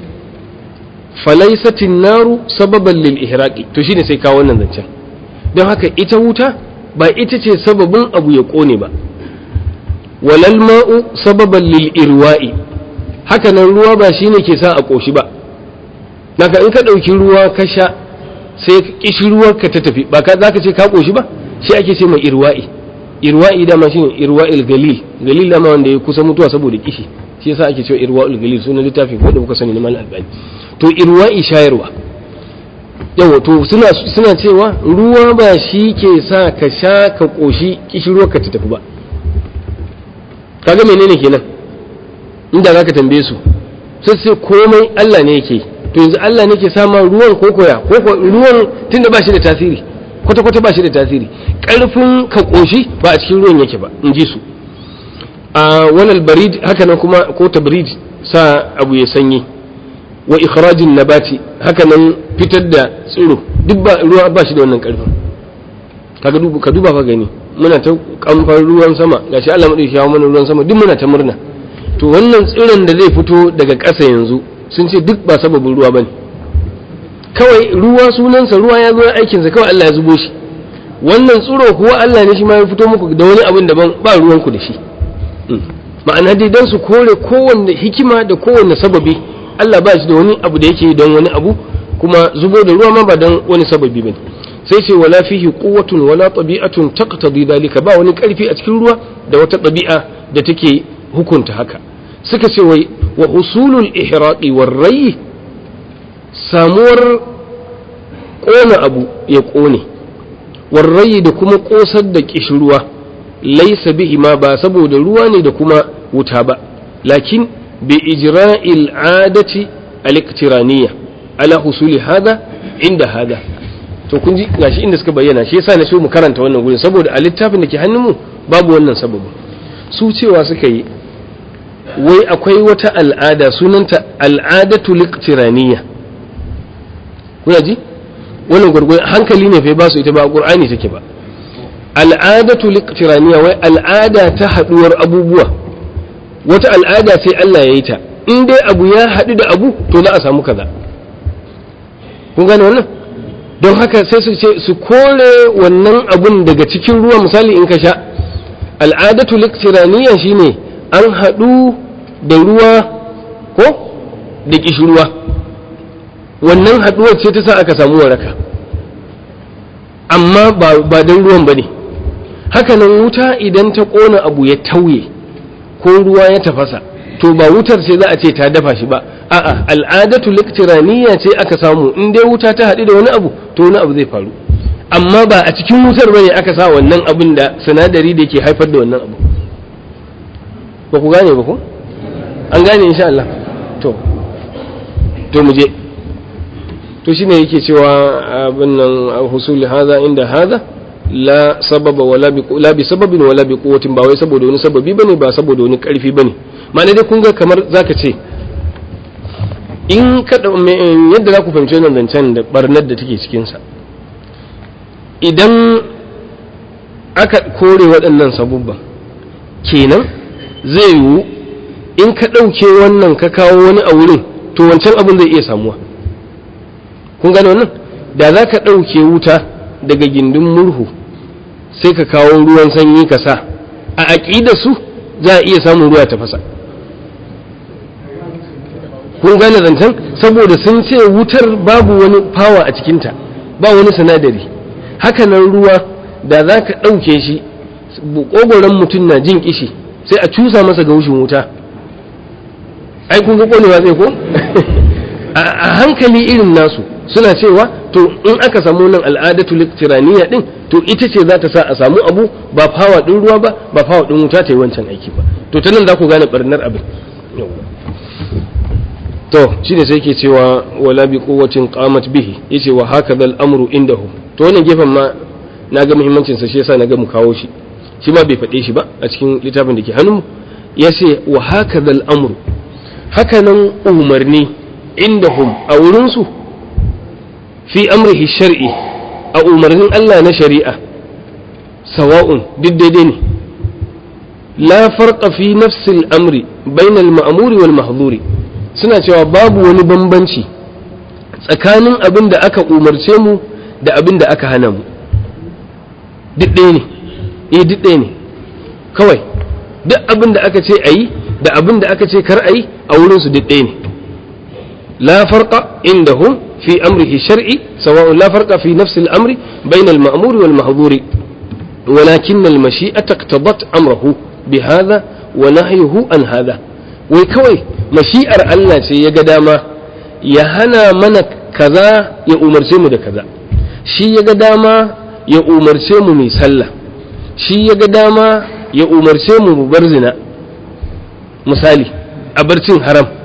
Speaker 1: falaisatin naru sababan lil ihraqi to shine sai kawo wannan zancen don haka ita wuta ba ita ce sababin abu ya ƙone ba walal ma'u sababan lil irwa'i haka nan ruwa ba shine ke sa a ƙoshi ba naka in ka ɗauki ruwa ka sha sai kishirwar ka ta tafi ba ka za ka ce ka ƙoshi ba shi ake ce mai irwa'i irwa'i dama shine irwa'il galil galil dama wanda ya kusa mutuwa saboda kishi shi yasa ake cewa irwa'il galil sunan littafin ko da kuka sani na mal albani to irwa'i shayarwa yawa to suna suna cewa ruwa ba shi ke sa ka sha ka koshi kishirwar ka ta tafi ba kaga menene kenan inda zaka tambaye su sai sai komai Allah ne yake to yanzu Allah ne ke sama ruwan ko koya ko ko ruwan tunda ba shi da tasiri kwata kwata ba shi da tasiri karfin ka koshi ba a cikin ruwan yake ba in ji su a walal barid haka nan kuma ko tabrid sa abu ya sanyi wa ikhrajin nabati haka nan fitar da tsiro duk ba ruwa ba shi da wannan karfin kaga duba ka duba fa gani muna ta kamfan ruwan sama gashi Allah madauki ya mana ruwan sama duk muna ta murna to wannan tsiron da zai fito daga ƙasa yanzu sun ce duk ba sababin ruwa bane kawai ruwa sunansa ruwa ya zo aikinsa kawai Allah ya zubo shi wannan tsiro kuwa Allah ne shi ma ya fito muku da wani abin daban ba ruwanku da shi ma'ana dai don su kore kowanne hikima da kowanne sababi Allah ba shi da wani abu da yake don wani abu kuma zubo da ruwa ma ba don wani sababi bane sai ce wala fihi quwwatun wala tabi'atun taqtadi dalika ba wani karfi a cikin ruwa da wata ɗabi'a da take hukunta haka suka ce wai wa usulul ihraqi war rai samuwar kona abu ya kone war rai da kuma kosar da kishruwa laisa bihi ma ba saboda ruwa ne da kuma wuta ba lakin bi ijra'il adati al-iqtiraniyya ala husuli hada inda hada to kun ji gashi inda suka bayyana shi yasa na so mu karanta wannan gurin saboda a littafin da ke hannunmu babu wannan sababu su cewa suka yi wai akwai wata al'ada sunanta al'adatu liqtiraniyya kuna ji wannan gurgurin hankali ne fa ba su ita ba qur'ani take ba al'adatu liqtiraniya wai al'ada ta haduwar abubuwa wata al'ada sai Allah ya yi ta in dai abu ya haɗu da abu to za a samu kaza kun gane wannan don haka sai su ce su kore wannan abun daga cikin ruwa misali in ka sha al'adatu liqtiraniya shine an haɗu da ruwa ko da kishirwa wannan haɗuwar ce ta sa aka samu waraka amma ba don ruwan ba ne hakanan wuta idan ta ƙona abu ya tauye ko ruwa ya tafasa to ba wutar ce za a ce ta dafa shi ba a'a al'adatu liktiraniya ce aka samu in dai wuta ta haɗu da wani abu to wani abu zai faru amma ba a cikin wutar bane aka sa wannan abin da sinadari da ke haifar da wannan abu ba ku gane ba ku an gane insha Allah to to mu je to shine yake cewa abin nan husuli haza inda haza la sababa wala bi la bi sababin wala bi quwwatin ba wai saboda wani sababi bane ba saboda wani karfi bane ma'ana dai kun ga kamar zaka ce in ka yadda za ku fahimci wannan zancen da barnar da take cikin sa idan aka kore waɗannan sabubban kenan zai yiwu in ka ɗauke wannan ka kawo wani a wurin to wancan abin zai iya samuwa kun gane wannan da za ka ɗauke wuta daga gindin murhu sai ka kawo ruwan sanyi ka sa a aƙida su za a iya samun ruwa ta fasa kun gane zancen saboda sun ce wutar babu wani fawa a cikinta ba wani sinadari hakanan ruwa da za ka ɗauke shi ƙogoron mutum na jin kishi sai a cusa masa ga wushin wuta ai kun ga ƙonewa zai ko a hankali irin nasu suna cewa to in aka samu nan al'adatu liktiraniya din to ita ce za ta sa a samu abu ba fawa din ruwa ba ba fawa din wuta ta yi wancan aiki ba to ta nan za ku gane barnar abin to shi ne sai ke cewa wala bi quwwatin qamat bihi yace wa hakadha al-amru indahu to wannan gefen ma na ga muhimmancin sa shi yasa na ga mu kawo shi shi ma bai faɗe shi ba a cikin littafin da ke hannunmu yace wa hakadha al-amru hakanan umarni indahum a wurinsu fi amrihi shar'i a umarnin Allah na shari'a sawa'un duk daidai ne la farqa fi nafsil amri bainal ma'muri wal mahdhuri suna cewa babu wani bambanci tsakanin abin da aka umarce mu da abin da aka hana mu duk ɗaya ne eh duk ɗaya ne kawai duk abin da aka ce a yi da abin da aka ce kar a yi a wurinsu duk ɗaya ne لا فرق عندهم في أمره الشرعي سواء لا فرق في نفس الأمر بين المأمور والمحظور ولكن المشيئة اقتضت أمره بهذا ونهيه عن هذا ويكوي مشيئة الله يا قداما يهنا من كذا يا أمر سيمو ده كذا شي يا قداما يا أمر سيمو مي سلة شي يا قداما يا أمر سيمو مبرزنا misali a barcin haram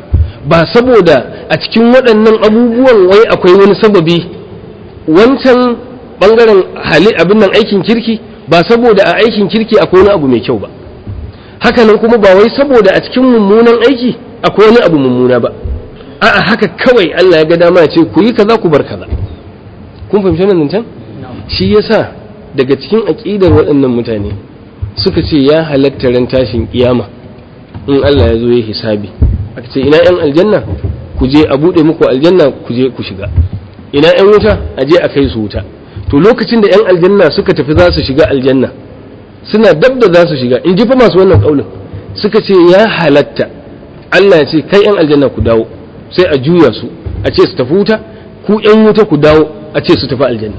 Speaker 1: ba saboda a cikin waɗannan abubuwan wai akwai wani sababi wancan ɓangaren hali abin nan aikin kirki ba saboda a aikin kirki akwai wani abu mai kyau ba hakanan kuma ba wai saboda a cikin mummunan aiki akwai wani abu mummuna ba a'a haka kawai Allah ya ga dama ya ce ku yi kaza ku bar kaza kun fahimci nan can shi yasa daga cikin aqidar waɗannan mutane suka ce ya halatta ran tashin kiyama in Allah ya zo ya hisabi aka ce ina yan aljanna ku je a bude muku aljanna ku je ku shiga ina yan wuta a je a kai su wuta to lokacin da yan aljanna suka tafi za su shiga aljanna suna dab da za su shiga in ji fa masu wannan kaulin suka ce ya halatta Allah ya ce kai yan aljanna ku dawo sai a juya su a ce su tafi wuta ku yan wuta ku dawo a ce su tafi aljanna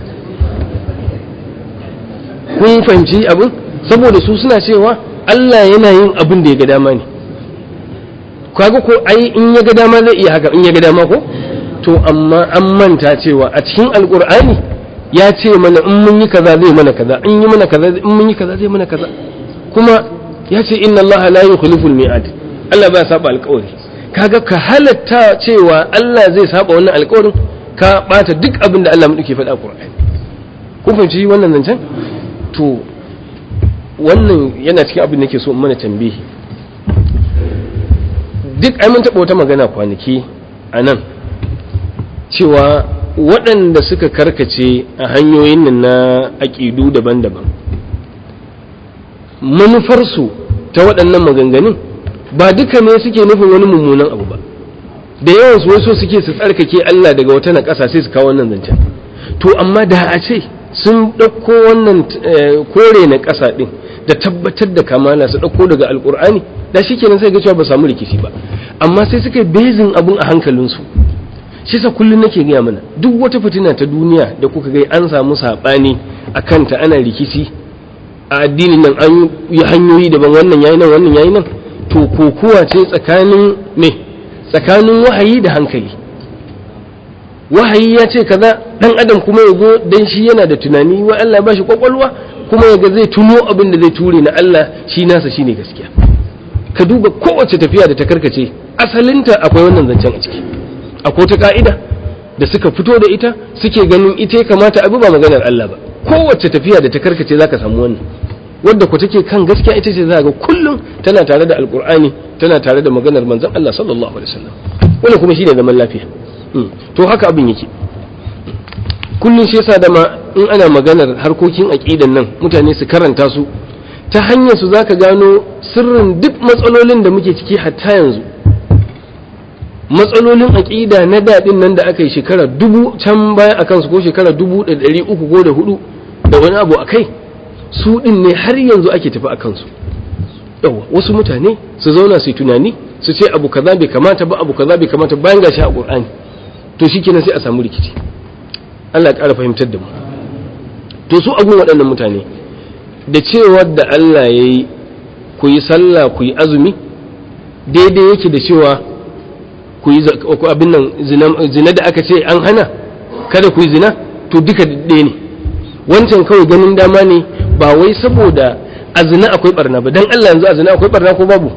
Speaker 1: kun fahimci abin saboda su suna cewa Allah yana yin abin da ya ga dama ne kaga ko ai in ya ga dama zai iya haka in ya ga dama ko to amma an manta cewa a cikin alkur'ani ya ce mana in mun yi kaza zai mana kaza in yi mana kaza in mun yi kaza zai mana kaza kuma ya ce inna Allah la yukhliful mi'ad Allah ba saba alƙawari kaga ka halatta cewa Allah zai saba wannan alƙawarin ka bata duk abin da Allah muke faɗa Qur'ani kun fahimci wannan zancen to wannan yana cikin abin da nake so in mana tambihi duk ai mun taɓa wata magana kwanaki a nan cewa waɗanda suka karkace a hanyoyin nan na aƙidu daban-daban manufarsu ta waɗannan maganganun ba duka ne suke nufin wani mummunan abu ba da yawan su wasu suke su tsarkake Allah daga wata na ƙasa sai su kawo wannan zancen to amma da a ce sun ɗauko wannan kore na ƙasa ɗin da tabbatar da kamala su ɗauko daga alƙur'ani da shi kenan sai ga cewa ba samu rikici ba amma sai suka yi bezin abun a hankalinsu shi sa kullum nake gaya mana duk wata fitina ta duniya da kuka ga an samu saɓani a kanta ana rikici a addinin nan an yi hanyoyi daban wannan yayi nan wannan yayi nan to kokuwa ce tsakanin me tsakanin wahayi da hankali wahayi ya ce kaza dan adam kuma ya zo dan shi yana da tunani wa Allah ba shi kwakwalwa kuma ya ga zai tuno abin da zai ture na Allah shi nasa shine gaskiya ka duba kowace tafiya da ta karkace asalinta akwai wannan zancen a ciki akwai ta ka'ida da suka fito da ita suke ganin ita ya kamata abu ba maganar Allah ba kowace tafiya da ta karkace zaka samu wannan wadda ku take kan gaskiya ita ce za ga kullum tana tare da alkur'ani tana tare da maganar manzon Allah sallallahu alaihi wasallam wannan kuma shine zaman lafiya to haka abin yake kullum shi yasa da ma in ana maganar harkokin aqidan nan mutane su karanta su ta hanyar su zaka gano sirrin duk matsalolin da muke ciki hatta yanzu matsalolin aqida na daɗin nan da aka yi shekara dubu can baya akan su ko shekara dubu da ɗari uku ko da hudu da wani abu a kai su ɗin ne har yanzu ake tafi a kansu yawa wasu mutane su zauna su yi tunani su ce abu kaza bai kamata ba abu kaza bai kamata bayan gashi a ƙur'ani to shi kenan sai a samu rikici Allah ya ƙara fahimtar da mu to su agun waɗannan mutane da cewar da Allah ya yi ku yi sallah ku yi azumi daidai yake da cewa ku yi abin nan zina da aka ce an hana kada ku yi zina to duka ɗaya ne wancan kawai ganin dama ne ba wai saboda a zina akwai barna ba dan Allah yanzu a zina akwai barna ko babu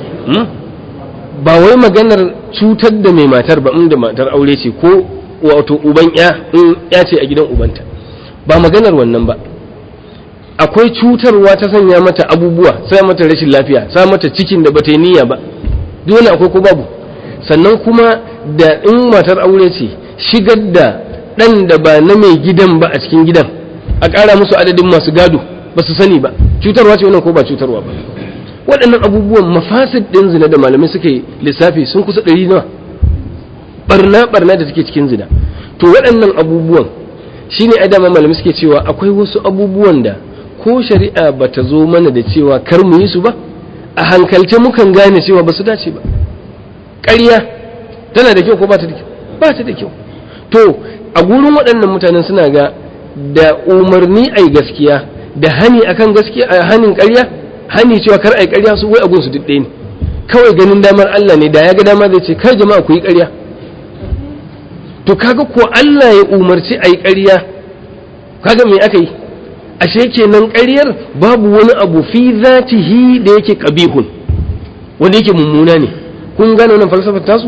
Speaker 1: ba wai maganar cutar da mai matar ba inda matar aure ce ko wato uban ya in ya ce a gidan ubanta ba maganar wannan ba akwai cutarwa ta sanya mata abubuwa sa mata rashin lafiya sa mata cikin da bata yi niyya ba dole akwai ko babu sannan kuma da in matar aure ce shigar da ɗan da ba na mai gidan ba a cikin gidan a ƙara musu adadin masu gado ba su sani ba cutarwa ce wannan ko ba cutarwa ba waɗannan abubuwan mafasid ɗin zina da malamai suke lissafi sun kusa ɗari nawa barna barna da take cikin zina to waɗannan abubuwan shine a dama malamai suke cewa akwai wasu abubuwan da ko shari'a ba ta zo mana da cewa kar mu yi su ba a hankalce mukan gane cewa ba su dace ba ƙarya tana da kyau ko ba ta da kyau ba ta da kyau to a gurin waɗannan mutanen suna ga da umarni ai gaskiya da hani akan gaskiya a hanin ƙarya hani cewa kar ai ƙarya su wai agun su duk ɗaya ne kawai ganin damar Allah ne da ya ga dama zai ce kai jama'a ku yi ƙarya to kaga ko Allah ya umarci ai ƙarya kaga me aka yi ashe kenan ƙaryar babu wani abu fi zatihi da yake qabihun wanda yake mummuna ne kun gane wannan falsafar tasu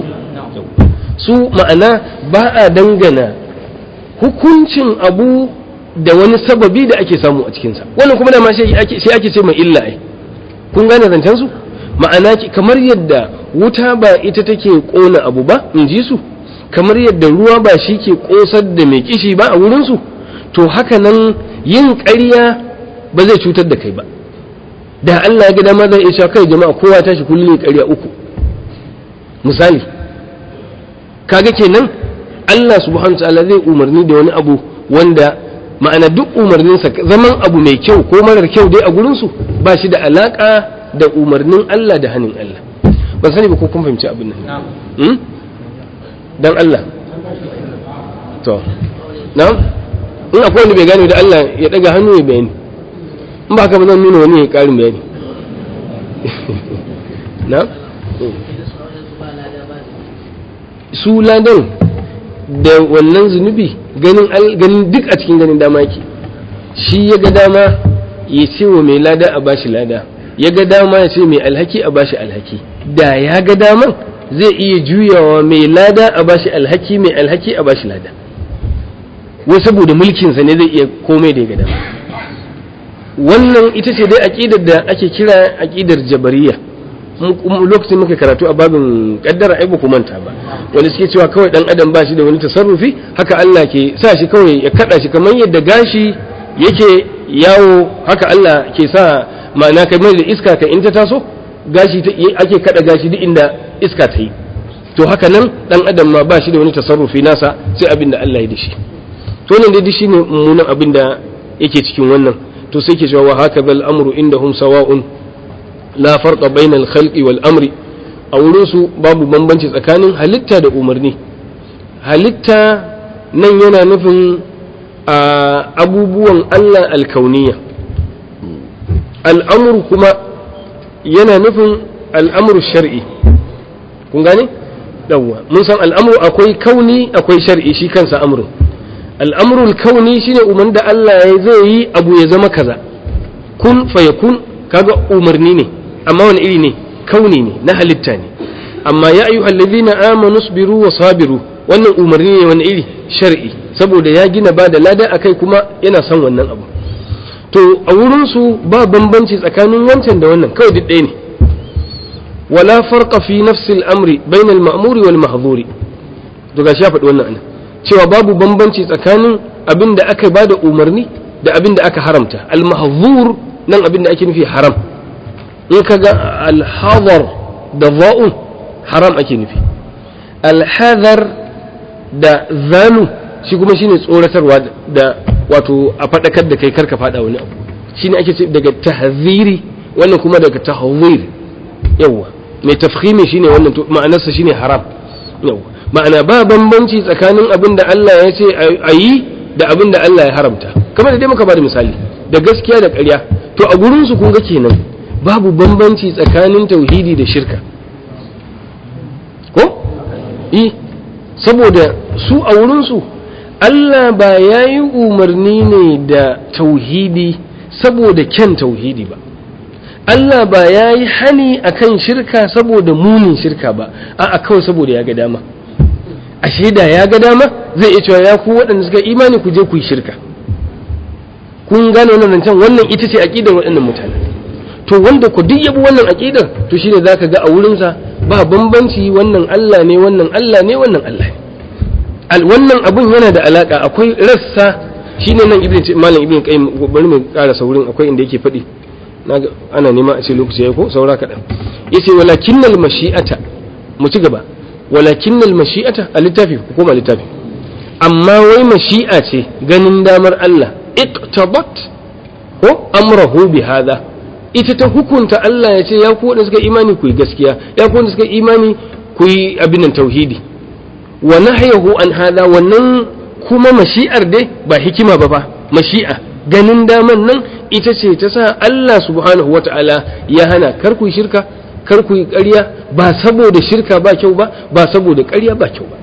Speaker 1: su ma'ana ba a dangana hukuncin abu da wani sababi da ake samu a cikinsa wannan kuma dama shi ake ce mai illa ai kun gane zancen su ma'ana kamar yadda wuta ba ita take kona abu ba in ji su kamar yadda ruwa ba shi ke kosar da mai kishi ba a wurinsu to haka nan yin ƙarya ba zai cutar da kai ba da Allah ya ga dama zai iya kai jama'a kowa tashi kullum ƙarya uku misali kaga kenan Allah subhanahu ta'ala zai umarni da wani abu wanda ma'ana duk umarninsa zaman abu mai kyau ko marar kyau dai a gurinsu ba shi da alaka da umarnin Allah da hannun Allah ban sani ba ko kun fahimci abin nan dan Allah to na'am in akwai wanda bai gane da Allah ya daga hannu ya bayani in ba haka ba zan nuna wani ya karin bayani na'am su ladan da wannan zunubi ganin ganin duk a cikin ganin dama yake shi ya ga dama ya ce wa mai lada a bashi lada ya ga dama ya ce mai alhaki a bashi alhaki da ya ga daman zai iya juyawa mai lada a bashi alhaki mai alhaki a bashi lada wai saboda mulkinsa ne zai iya komai da ya ga dama wannan ita ce dai aƙidar da ake kira aƙidar jabariya lokacin muka karatu a babin kaddara ai ku manta ba wanda suke cewa kawai dan adam ba shi da wani tasarrufi haka Allah ke sa shi kawai ya kada shi kamar yadda gashi yake yawo haka Allah ke sa ma'ana kamar da iska ka in ta taso gashi ake kada gashi duk inda iska ta yi to haka nan dan adam ma ba shi da wani tasarrufi nasa sai abin da Allah ya da shi to nan dai shine mummunan abin da yake cikin wannan to sai ke cewa wa haka bal amru indahum sawa'un la farqa bayna al khalqi wal amri a wurin su babu bambanci tsakanin halitta da umarni halitta nan yana nufin abubuwan Allah alkauniya al'amur kuma yana nufin al'amur shar'i kun gane? ɗauwa mun san al'amur akwai kauni akwai shar'i shi kansa amurin al'amurul kauni shine umar da Allah ya zai yi abu ya zama kaza kun faya kun kaga umarni ne amma wani iri ne kauni ne na halitta ne amma ya ayu allazina amanu sabiru wa sabiru wannan umarni ne wani iri shar'i saboda ya gina ba da lada akai kuma yana son wannan abu to a wurinsu ba bambanci tsakanin wancan da wannan kawai duk ɗaya ne wala farqa fi nafsil amri bainal ma'muri wal mahdhuri to gashi ya faɗi wannan anan cewa babu bambanci tsakanin abin da aka bada umarni da abin da aka haramta al mahdhur nan abin da ake nufi haram in kaga al hadar da za'un haram ake nufi al hadar da zalu shi kuma shine tsoratarwa da wato a faɗakar da kai karka faɗa wani abu shine ake ce daga tahziri wannan kuma daga tahzir yawa mai tafkhimi shine wannan ma'anarsa shine haram yawa ma'ana ba bambanci tsakanin abin da Allah ya ce a yi da abin da Allah ya haramta kamar da dai muka bada misali da gaskiya da ƙarya to a gurin su kun ga kenan babu bambanci tsakanin tauhidi da shirka ko eh saboda su a wurin su Allah ba ya yi umarni ne da tauhidi saboda kyan tauhidi ba Allah ba ya yi hani akan shirka saboda munin shirka ba a kawai saboda ya ga dama ashe da ya ga dama zai iya cewa ya ku waɗanda suka imani ku je ku yi shirka kun gane wannan can wannan ita ce aƙidar waɗannan mutane to wanda ku duk yabi wannan aƙidar to shine zaka ga a wurinsa ba bambanci wannan Allah ne wannan Allah ne wannan Allah ne wannan abun yana da alaka akwai rassa shine nan ibn malam ibn qayyim bari mu ƙara saurin akwai inda yake faɗi ana nema a ce lokaci yayi ko saura kaɗan yace walakinnal mashi'ata mu ci gaba walakinnal mashi'ata a littafi ko koma littafi amma wai mashi'a ce ganin damar Allah iqtabat ko amrahu bi hadha ita ta hukunta Allah ya ce ya ku wanda suka imani ku yi gaskiya ya ku wanda suka imani ku yi abin nan tauhidi wa nahyahu an hada wannan kuma mashi'ar dai ba hikima ba fa mashi'a ganin daman nan ita ce ta sa Allah subhanahu wata'ala ya hana kar ku shirka kar ku yi ƙarya ba saboda shirka ba kyau ba ba saboda ƙarya ba kyau ba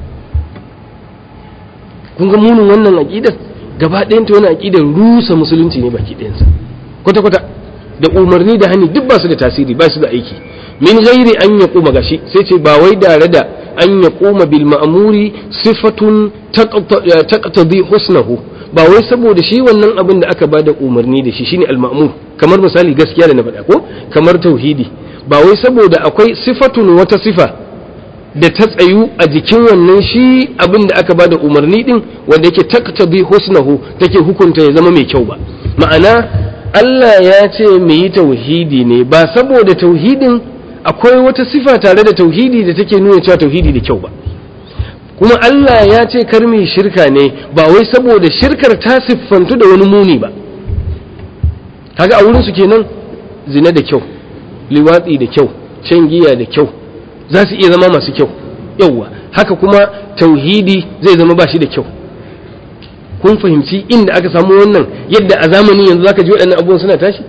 Speaker 1: kun ga munin wannan aqidar gaba ɗayan ta wannan aqidar rusa musulunci ne baki ɗayansa kwata kwata da umarni da hani duk ba su da tasiri ba su da aiki min ghairi an yaquma gashi sai ce ba wai dare da an yaquma bil ma'muri sifatun taqtadi husnahu ba wai saboda shi wannan abin da aka bada umarni da shi shine al-ma'mur kamar misali gaskiya da na faɗa ko kamar tauhidi ba wai saboda akwai sifatun wata sifa da ta tsayu a jikin wannan shi abin da aka bada umarni din wanda yake taqtadi husnahu take hukunta ya zama mai kyau ba ma'ana Allah ya ce mu yi tauhidi ne ba saboda tauhidin akwai wata sifa tare da tauhidi da take nuna cewa tauhidi da kyau ba kuma Allah ya ce kar mu shirka ne ba wai saboda shirkar ta siffantu da wani muni ba kaga a wurin su kenan zina da kyau liwatsi da kyau shan giya da kyau za su iya zama masu kyau yauwa haka kuma tauhidi zai zama ba shi da kyau kun fahimci inda aka samu wannan yadda a zamanin yanzu zaka ji waɗannan abubuwan suna tashi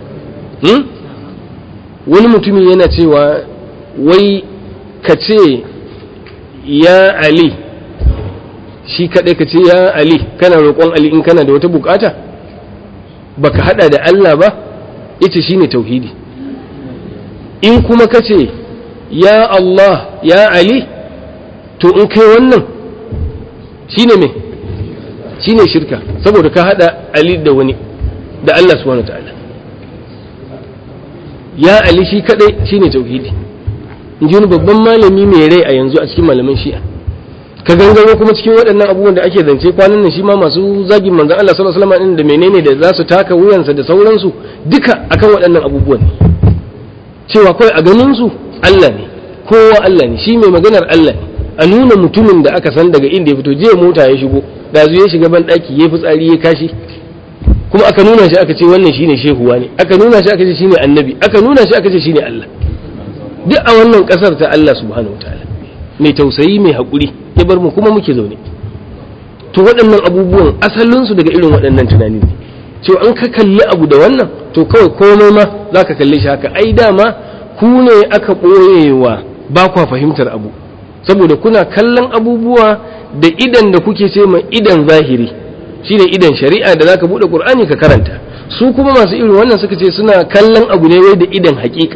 Speaker 1: wani mutumin yana cewa wai ka ce ya ali shi kaɗai ka ce ya ali kana roƙon ali in kana da wata bukata baka hada da Allah ba ita shine tauhidi in kuma ka ce ya Allah ya ali to in kai wannan shine me shine shirka saboda ka hada ali da wani da Allah subhanahu ta'ala ya ali shi kadai shine tauhidi in ji wani babban malami mai rai a yanzu a cikin malaman shi'a ka gangaro kuma cikin waɗannan abubuwan da ake zance kwanan nan shi ma masu zagin manzon Allah sallallahu alaihi wasallam da menene da za su taka wuyansa da sauransu duka akan waɗannan abubuwan cewa kawai a ganin su Allah ne kowa Allah ne shi mai maganar Allah ne a nuna mutumin da aka san daga inda ya fito jiya mota ya shigo da ya shiga ban daki ya fitsari ya kashi kuma aka nuna shi aka ce wannan shine shehuwa ne aka nuna shi aka ce shine annabi aka nuna shi aka ce shine Allah duk a wannan kasar ta Allah subhanahu wataala mai tausayi mai haƙuri ya bar mu kuma muke zaune to waɗannan abubuwan asalinsu daga irin waɗannan tunani ne cewa an ka kalli abu da wannan to kawai komai ma za ka kalli shi haka ai dama ku ne aka ɓoyewa ba kwa fahimtar abu saboda kuna kallon abubuwa da idan da kuke ce ma idan zahiri shine idan shari'a da zaka buɗe qur'ani ka karanta su kuma masu irin wannan suka ce suna kallon abu ne wai da idan haƙiƙa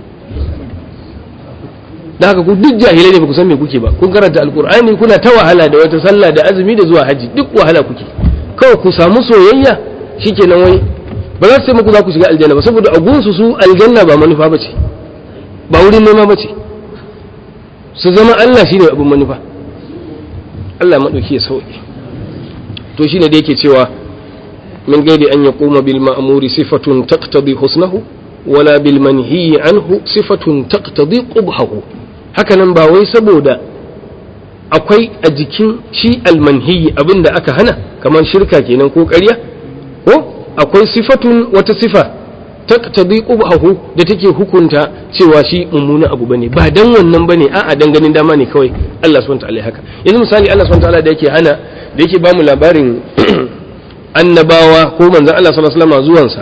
Speaker 1: da haka ku duk jahilai ne ba ku san me kuke ba kun karanta alkur'ani kuna ta wahala da wata sallah da azumi da zuwa haji duk wahala kuke kawai ku samu soyayya shikenan wai ba za su sai muku za ku shiga aljanna ba saboda a gunsu su aljanna ba manufa bace ba wurin nema bace su zama Allah shine abin manufa Allah madauki ya sauke to shine da yake cewa min gaidi an yaquma bil ma'muri sifatun taqtadi husnahu wala bil manhi anhu sifatun taqtadi qubhahu hakanan ba wai saboda akwai a jikin shi almanhiyi abin da aka hana kamar shirka kenan ko ƙarya ko akwai sifatun wata sifa taqtadi qubhahu da take hukunta cewa shi mummuna abu bane ba dan wannan bane a'a dan ganin dama ne kawai Allah subhanahu wataala haka yanzu misali Allah subhanahu wataala da yake hana da yake bamu labarin annabawa ko manzon Allah sallallahu alaihi wasallam zuwansa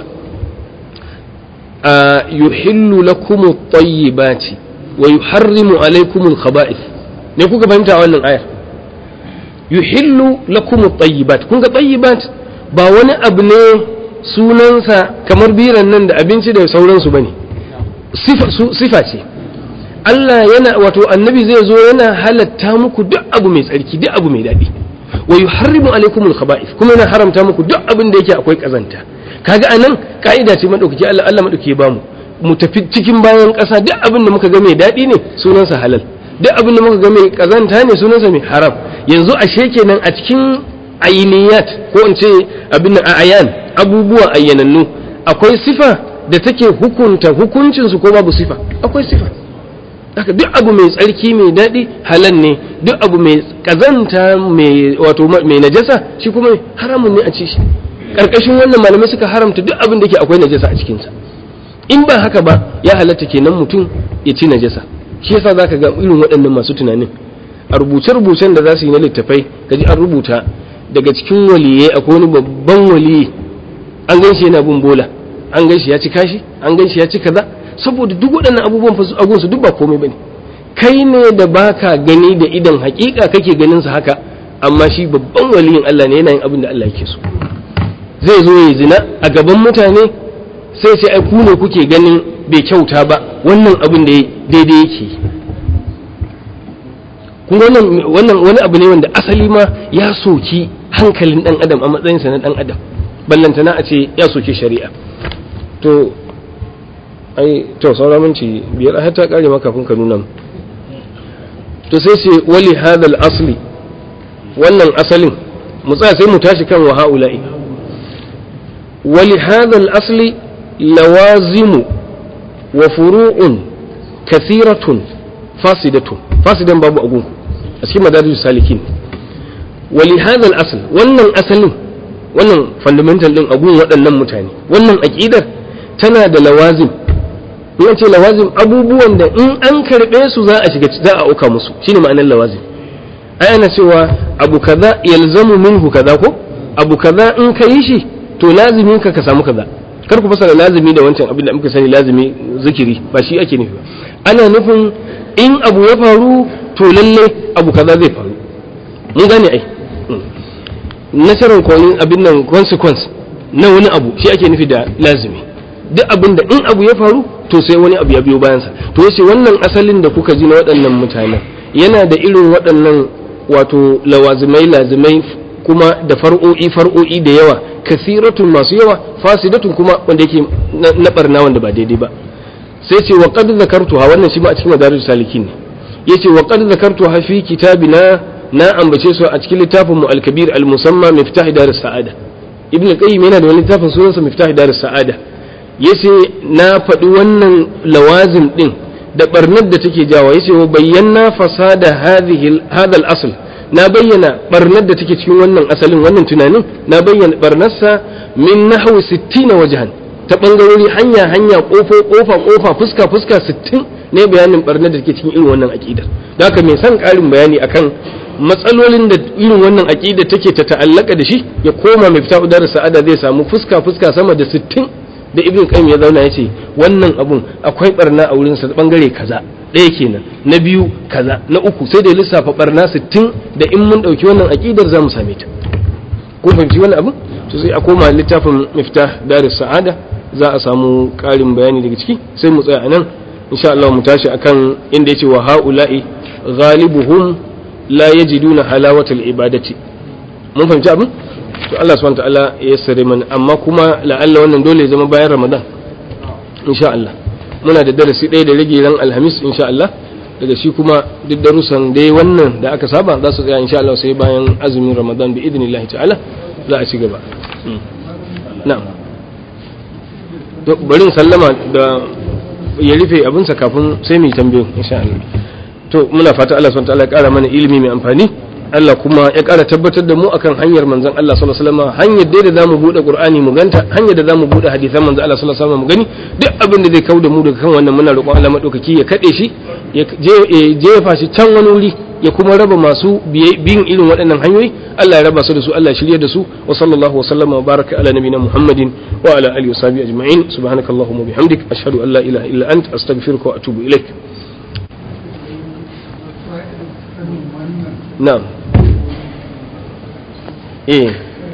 Speaker 1: yuhillu lakum at-tayyibati wa yuharrimu alaykum al-khaba'ith ne kuka fahimta wannan ayar yuhillu lakum at-tayyibat kun ga tayyibat ba wani abu ne sunansa kamar biran nan da abinci da sauransu bane sifa sifa ce Allah yana wato annabi zai zo yana halatta muku duk abu mai tsarki duk abu mai daɗi wa yuharrimu alaykum al-khaba'ith kuma yana haramta muku duk abin da yake akwai kazanta kaga anan ka'ida ce madaukaki Allah Allah madaukaki ba mu mu tafi cikin bayan ƙasa duk abin da muka ga mai daɗi ne sunansa halal duk abin da muka ga mai kazanta ne sunansa mai haram yanzu ashe kenan a cikin ainiyat ko in ce abin a ayan abubuwa ayyanannu akwai sifa da take hukunta hukuncin su ko babu sifa akwai sifa haka duk abu mai tsarki mai daɗi halal ne duk abu mai kazanta mai wato mai najasa shi kuma haramun ne a ci shi karkashin wannan malamai suka haramta duk abin da ke akwai najasa a cikinsa in ba haka ba ya halatta kenan mutum ya ci najasa shi yasa zaka ga irin waɗannan masu tunanin a rubuce-rubucen da za su yi na littafai kaji an rubuta daga cikin waliyai akwai wani babban waliyi an gan shi yana bin bola an gan shi ya ci kashi an gan shi ya ci kaza saboda duk waɗannan abubuwan fa a gunsu duk ba komai bane kai ne da baka gani da idan hakika kake ganin sa haka amma shi babban waliyin Allah ne yana yin abin da Allah yake so zai zo ya zina a gaban mutane sai sai ai ku ne kuke ganin bai kyauta ba wannan abin da daidai yake kun wannan wannan wani abu ne wanda asali ma ya soki hankalin dan adam a matsayinsa na dan adam ballantana a ce ya soki shari'a to ai to saura minci biyar har ta kare maka kafin ka nuna to sai ce wali hadal asli wannan asalin mu tsaya sai mu tashi kan wa haula'i wali hadal asli lawazimu wa furu'un kathiratun fasidatun fasidan babu agunku a cikin madarijus salikin wali hadal asl wannan asalin wannan fundamental din agun waɗannan mutane wannan aqidar tana da lawazim in ce lawazim abubuwan da in an karɓe su za a shiga za a auka musu shine ma'anar lawazim ai ana cewa abu kaza yalzamu minhu kaza ko abu kaza in ka yi shi to lazimin ka ka samu kaza kar ku fasara lazimi da wancan abin da muka sani lazimi zikiri ba shi ake nufi ba ana nufin in abu ya faru to lalle abu kaza zai faru mun gane ai natural abin nan consequence na wani abu shi ake nufi da lazimi duk abin da in abu ya faru to sai wani abu ya biyo bayansa to yace wannan asalin da kuka ji na waɗannan mutanen yana da irin waɗannan wato lawazimai lazimai kuma da far'o'i far'o'i da yawa kasiratun masu yawa fasidatun kuma wanda yake na barna wanda ba daidai ba sai ce wa qad zakartuha wannan shi ma a cikin madarijus salikin ne yace wa qad zakartuha fi kitabina na ambace su a cikin littafin mu al-kabir al-musamma miftah darus sa'ada ibn al-qayyim yana da wani littafin sunansa miftah darus sa'ada yace na faɗi wannan lawazim din da barnar da take jawa yace wa bayyana fasada hadhihi hadha al-asl na bayyana barnar da take cikin wannan asalin wannan tunanin na bayyana barnarsa min nahwi 60 wajhan ta bangarori hanya hanya kofa kofa kofa fuska fuska 60 ne bayanin barnar da take cikin irin wannan aqidar da haka mai son karin bayani akan matsalolin da irin wannan aqida take ta ta'allaka da shi ya koma mai fita udar sa'ada zai samu fuska fuska sama da 60 da ibn qayyim ya zauna yace wannan abun akwai barna a wurin sa bangare kaza ɗaya kenan na biyu kaza na uku sai da lissafa barna 60 da in mun dauki wannan aqidar zamu same ta kun fahimci wannan abun to sai a koma littafin miftah darus sa'ada za a samu ƙarin bayani daga ciki sai mu tsaya anan insha Allah mu tashi akan inda yace wa haula'i ghalibuhum la yajiduna halawatal ibadati mun fahimci abin to Allah subhanahu ta'ala ya sare mana amma kuma la'alla wannan dole ya zama bayan Ramadan insha Allah muna da darasi ɗaya da rage ran Alhamis insha Allah daga shi kuma duk darussan dai wannan da aka saba za su tsaya insha Allah sai bayan azumin Ramadan bi idnillahi ta'ala za a ci gaba na'am to bari sallama da ya rufe abinsa kafin sai mu yi tambayo insha Allah to muna fata Allah subhanahu ta'ala ya kara mana ilimi mai amfani Allah kuma ya ƙara tabbatar da mu akan hanyar manzon Allah sallallahu alaihi wasallam hanyar dai da zamu bude Qur'ani mu ganta hanyar da zamu bude hadisan manzon Allah sallallahu alaihi wasallam mu gani duk abin da zai kauda mu daga kan wannan muna roƙon Allah madaukaki ya kade shi ya jefa shi can wani wuri ya kuma raba masu bin irin waɗannan hanyoyi Allah ya raba su da su Allah ya shirye da su wa sallallahu wa sallama wa baraka ala nabiyina Muhammadin wa ala alihi wa sahbihi ajma'in subhanakallahumma bihamdik ashhadu an la ilaha illa ant astaghfiruka wa atubu ilaik na'am eh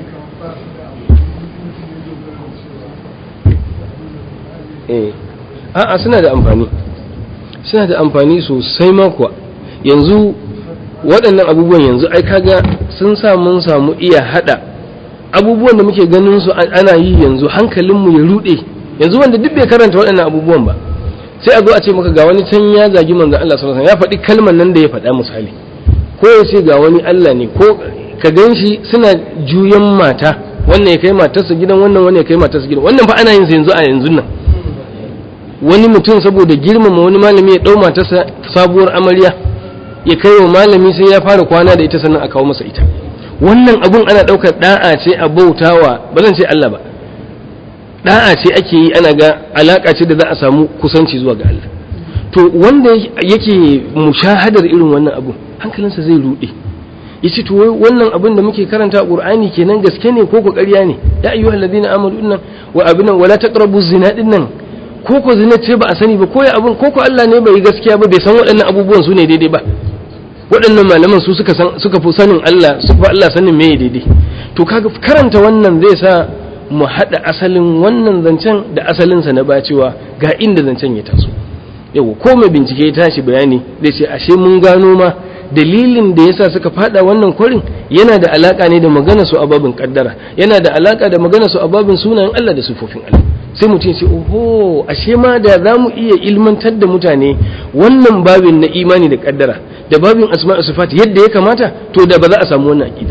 Speaker 1: eh a'a suna da amfani suna da amfani sosai ma kuwa yanzu waɗannan abubuwan yanzu ai kaga sun sa mun samu iya hada abubuwan da muke ganin su ana yi yanzu hankalinmu ya rude yanzu wanda duk bai karanta waɗannan abubuwan ba sai a zo a ce maka ga wani can ya zagi manzon Allah sallallahu alaihi wasallam ya faɗi kalmar nan da ya faɗa misali ko ya ce ga wani Allah ne ko ka gan shi suna juyan mata wannan ya kai matarsa gidan wannan wannan ya kai matarsa gidan wannan fa ana yin sa yanzu a yanzu nan wani mutum saboda girmama wani malami ya dau matarsa sabuwar amarya ya kai wa malami sai ya fara kwana da ita sannan a kawo masa ita wannan abun ana daukar da'a ce a bautawa ba zan ce Allah ba da'a ce ake yi ana ga alaka ce da za a samu kusanci zuwa ga Allah to wanda yake mushahadar irin wannan abun hankalinsa zai rude yace to wannan abin da muke karanta a Qur'ani kenan gaske ne ko ko ƙarya ne ya ayyuhal ladina amanu dinnan wa abinan wala taqrabu zina dinnan ko ko zina ce ba a sani ba ko ya abin ko ko Allah ne bai gaskiya ba bai san waɗannan abubuwan su ne daidai ba waɗannan malaman su suka san suka fi sanin Allah su fa Allah sanin me daidai to kaga karanta wannan zai sa mu haɗa asalin wannan zancen da asalinsa na bacewa ga inda zancen ya taso yau ko mai bincike ya tashi bayani zai ce ashe mun gano ma dalilin da yasa suka fada wannan kwarin yana da alaka ne da magana su a babin kaddara yana da alaka da magana su a babin sunayen Allah da sifofin Allah sai mutum ce oho ashe ma da za mu iya ilmantar da mutane wannan babin na imani da kaddara da babin asma'a sifat yadda ya kamata to da ba za a samu wannan aqida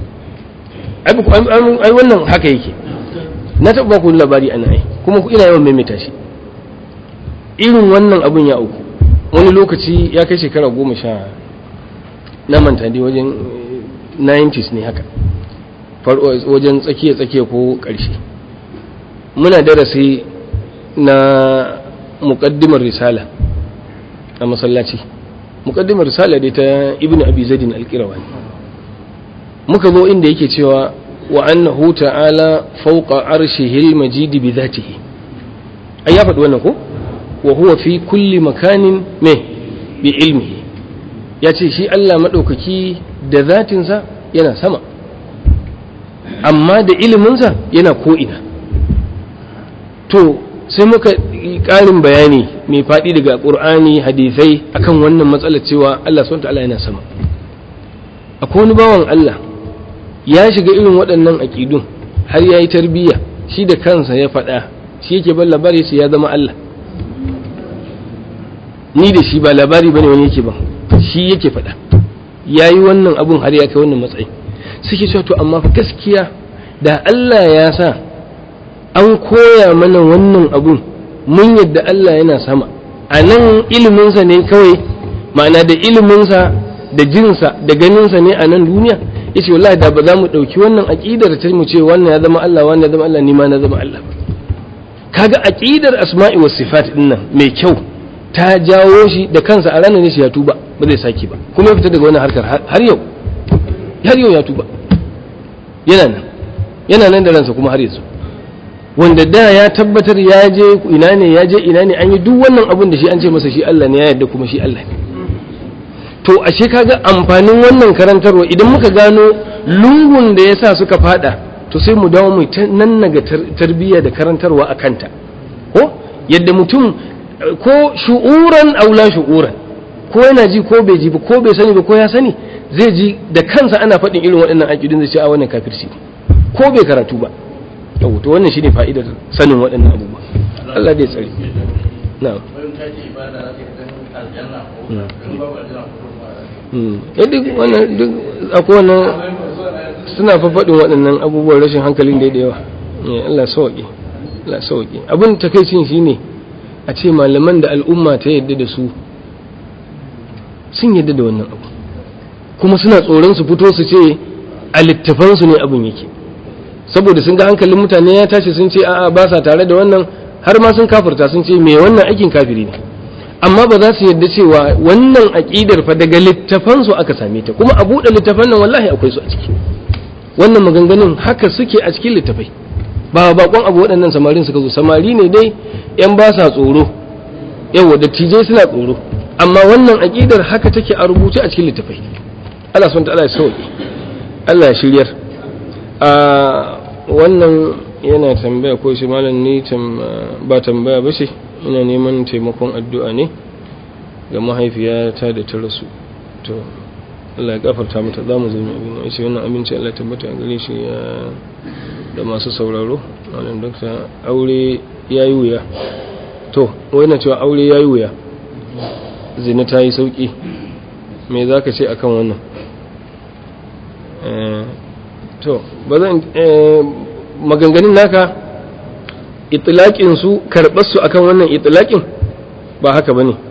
Speaker 1: ai wannan haka yake na taɓa ku labari ana ai kuma ina yawan maimaita shi irin wannan abun ya uku wani lokaci ya kai shekara goma sha na manta dai wajen 90s ne haka wajen tsakiya-tsakiya ko ƙarshe muna darasi na muƙaddimar risala a masallaci muƙaddimar risala dai ta ibn abi zadin alƙirawa ne muka zo inda yake cewa wa annahu ta'ala fawqa arshihil majidi bi dhatihi ai ya faɗi wannan ko wa huwa fi kulli makanin me bi ilmihi ya ce shi Allah maɗaukaki da zatinsa yana sama amma da iliminsa yana ko'ina to sai muka ƙarin bayani mai faɗi daga ƙur'ani hadisai akan wannan matsalar cewa Allah SWT yana sama akwai wani bawan Allah ya shiga irin waɗannan aƙidun har ya yi tarbiyya shi da kansa ya faɗa shi yake ban labari sai ya zama Allah ni da shi ba labari bane wani yake ban shi yake faɗa ya yi wannan abun har ya kai wannan matsayi suke cewa to amma fa gaskiya da Allah ya sa an koya mana wannan abun mun yadda Allah yana sama a nan iliminsa ne kawai ma'ana da iliminsa da jinsa da ganinsa ne a nan duniya yace wallahi da ba za mu ɗauki wannan aƙidar ta mu ce wannan ya zama Allah wannan ya zama Allah ni ma na zama Allah kaga aƙidar asma'i was sifat din nan mai kyau ta jawo shi da kansa a ranar ne shi ya tuba ba zai saki ba kuma ya fita daga wannan harkar har yau har yau ya tuba yana nan yana nan da ransa kuma har yanzu wanda da ya tabbatar ya je ina ne ya je ina ne an yi duk wannan abun da shi an ce masa shi Allah ne ya yarda kuma shi Allah ne to ashe kaga amfanin wannan karantarwa idan muka gano lungun da yasa suka fada to sai mu dawo mu nan naga tarbiyya da karantarwa a kanta ko yadda mutum ko shu'uran aula shu'uran ko yana ji ko bai ji ba ko bai sani ba ko ya sani zai ji da kansa ana faɗin irin waɗannan aƙidun zai ce a wannan kafirci ko bai karatu ba yau to wannan shine fa'idar sanin waɗannan abubuwa Allah dai tsare na'am ya duk wannan duk akwai wannan suna fa faɗin waɗannan abubuwan rashin hankalin da yawa Allah sauƙi Allah sauƙi abin takaicin shine a ce malaman da al'umma ta yadda da su sun yadda da wannan abu kuma suna tsoron su fito su ce a littafansu ne abin yake saboda sun ga hankalin mutane ya tashi sun ce a'a ba sa tare da wannan har ma sun kafirta sun ce me wannan aikin kafiri ne amma ba za su yadda cewa wannan aƙidar fa daga littafansu aka same ta kuma a buɗe littafan nan wallahi akwai su a ciki wannan maganganun haka suke a cikin littafai ba bakon abu waɗannan samarin suka zo samari ne dai yan ba sa tsoro yawa dattijai suna tsoro amma wannan aƙidar haka take a rubuce a cikin littafai Allah subhanahu ta'ala ya sauke Allah ya shiryar a wannan yana tambaya ko shi malam ni ba tambaya ba ce ina neman taimakon addu'a ne ga mahaifiyata da ta rasu to Allah ya gafarta mata za mu zama abin ya ce wannan abinci Allah tabbata a gare shi da masu sauraro wannan dokta aure ya yi wuya to wai na cewa aure ya yi wuya zina ta yi sauƙi me za ka ce akan wannan to ba zan maganganun naka itilaƙin su karɓar su akan wannan itilaƙin ba haka ba ne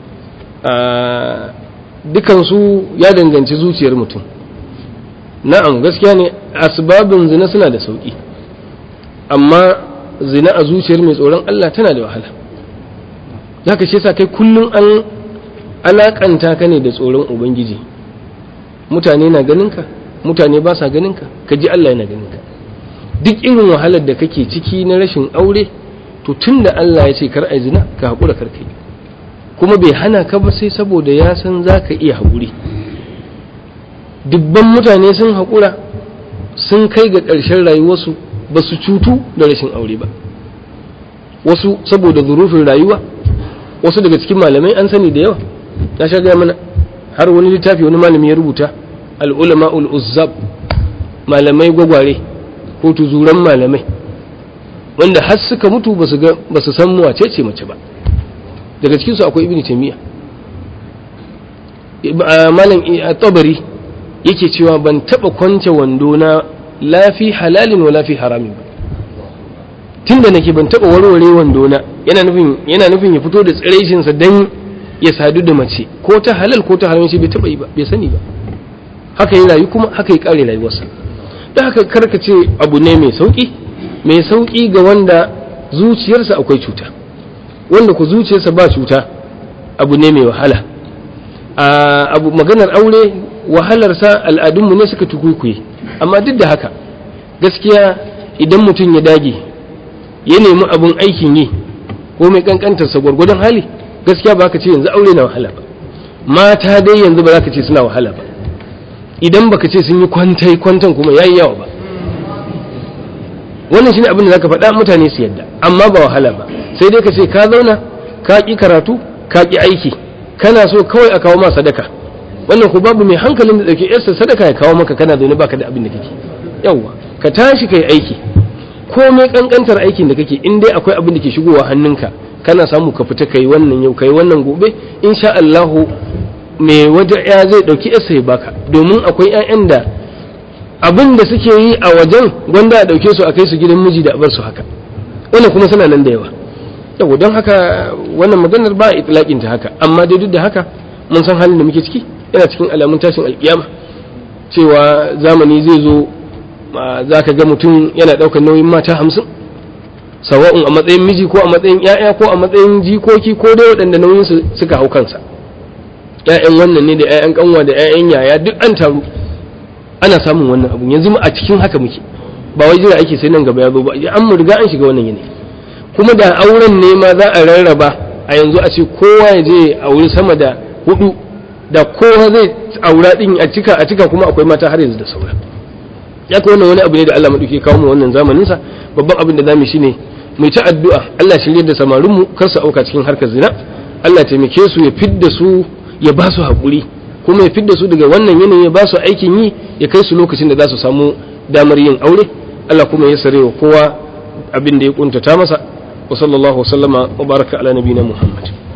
Speaker 1: dukansu ya danganci zuciyar mutum na'am gaskiya ne asbabin zina suna da sauƙi amma zina a zuciyar mai tsoron Allah tana da wahala za ka ce sa kai kullum an alakanta ka ne da tsoron ubangiji mutane na ganinka mutane ba sa ganinka ka ji Allah yana ganinka duk irin wahalar da kake ciki na rashin aure to tun da Allah ya ce kar ai zina ka haƙura kar kai kuma bai hana ka ba sai saboda ya san za ka iya haƙuri dubban mutane sun haƙura sun kai ga ƙarshen rayuwarsu ba su cutu da rashin aure ba wasu saboda zurufin rayuwa wasu daga cikin malamai an sani da yawa na sha gaya mana har wani littafi wani malami ya rubuta al'ulama ul'uzzab malamai gwagware ko tuzuran malamai wanda har suka mutu ba su san wace ce mace ba daga cikinsu akwai ibn taymiya malam tabari yake cewa ban taba kwance wando na lafi halalin wa lafi haramin ba tunda nake ban taba warware wando na yana nufin yana nufin ya fito da tsiraishin sa dan ya sadu da mace ko ta halal ko ta haram shi bai taba yi ba bai sani ba haka ya rayu kuma haka ya kare rayuwarsa da haka karka ce abu ne mai sauki mai sauki ga wanda zuciyarsa akwai cuta wanda ku zuciyarsa ba cuta abu ne mai wahala abu maganar aure wahalarsa al'adunmu ne suka tukuikuye amma duk da haka gaskiya idan mutum ya dage ya nemi abun aikin yi ko mai kankantarsa gwargwadon hali gaskiya ba ka ce yanzu aure na wahala ba mata dai yanzu ba za ka ce suna wahala ba idan baka ce sun yi kwantai kwantan kuma yayi yawa ba wannan shine abin da zaka faɗa mutane su yadda amma ba wahala ba sai dai ka ce ka zauna ka ƙi karatu ka ƙi aiki kana so kawai a kawo ma sadaka wannan ku babu mai hankalin da dauke yarsa sadaka ya kawo maka kana zaune baka da abin da kake yawwa ka tashi kai aiki komai kankantar aikin da kake in dai akwai abin da ke shigowa hannunka kana samu ka fita kai wannan yau kai wannan gobe insha Allah mai wata ya zai dauki yarsa ya baka domin akwai ƴaƴan da abin da suke yi a wajen gwanda a dauke su a kai su gidan miji da a bar su haka wannan kuma suna nan da yawa yau don haka wannan maganar ba itlaqin ta haka amma dai duk da haka mun san halin da muke ciki yana cikin alamun tashin alkiyama cewa zamani zai zo za ka ga mutum yana ɗaukar nauyin mata hamsin sawa'un a matsayin miji ko a matsayin ‘ya'ya ko a matsayin jikoki ko dai waɗanda nauyin su suka hau kansa ‘ya'yan wannan ne da ‘ya'yan kanwa da ‘ya'yan yaya duk an taru ana samun wannan abu yanzu a cikin haka muke ba wai jira ake sai nan gaba ya zo ba an mu riga an shiga wannan yanayi kuma da auren ne ma za a rarraba a yanzu a ce kowa ya je a wuri sama da hudu da kowa zai aura din a cika a cika kuma akwai mata har yanzu da saura ya ka wannan wani abu ne da Allah madauke kawo mu wannan zamanin sa babban abin da zamu shine mu ta addu'a Allah shirye da samarin mu kar su auka cikin harkar zina Allah taimake su ya fidda su ya ba su hakuri kuma ya fidda su daga wannan yanayi ya ba su aikin yi ya kai su lokacin da za su samu damar yin aure Allah kuma ya sare wa kowa abin da ya kuntata masa wa sallallahu wa sallama wa baraka ala nabiyina Muhammad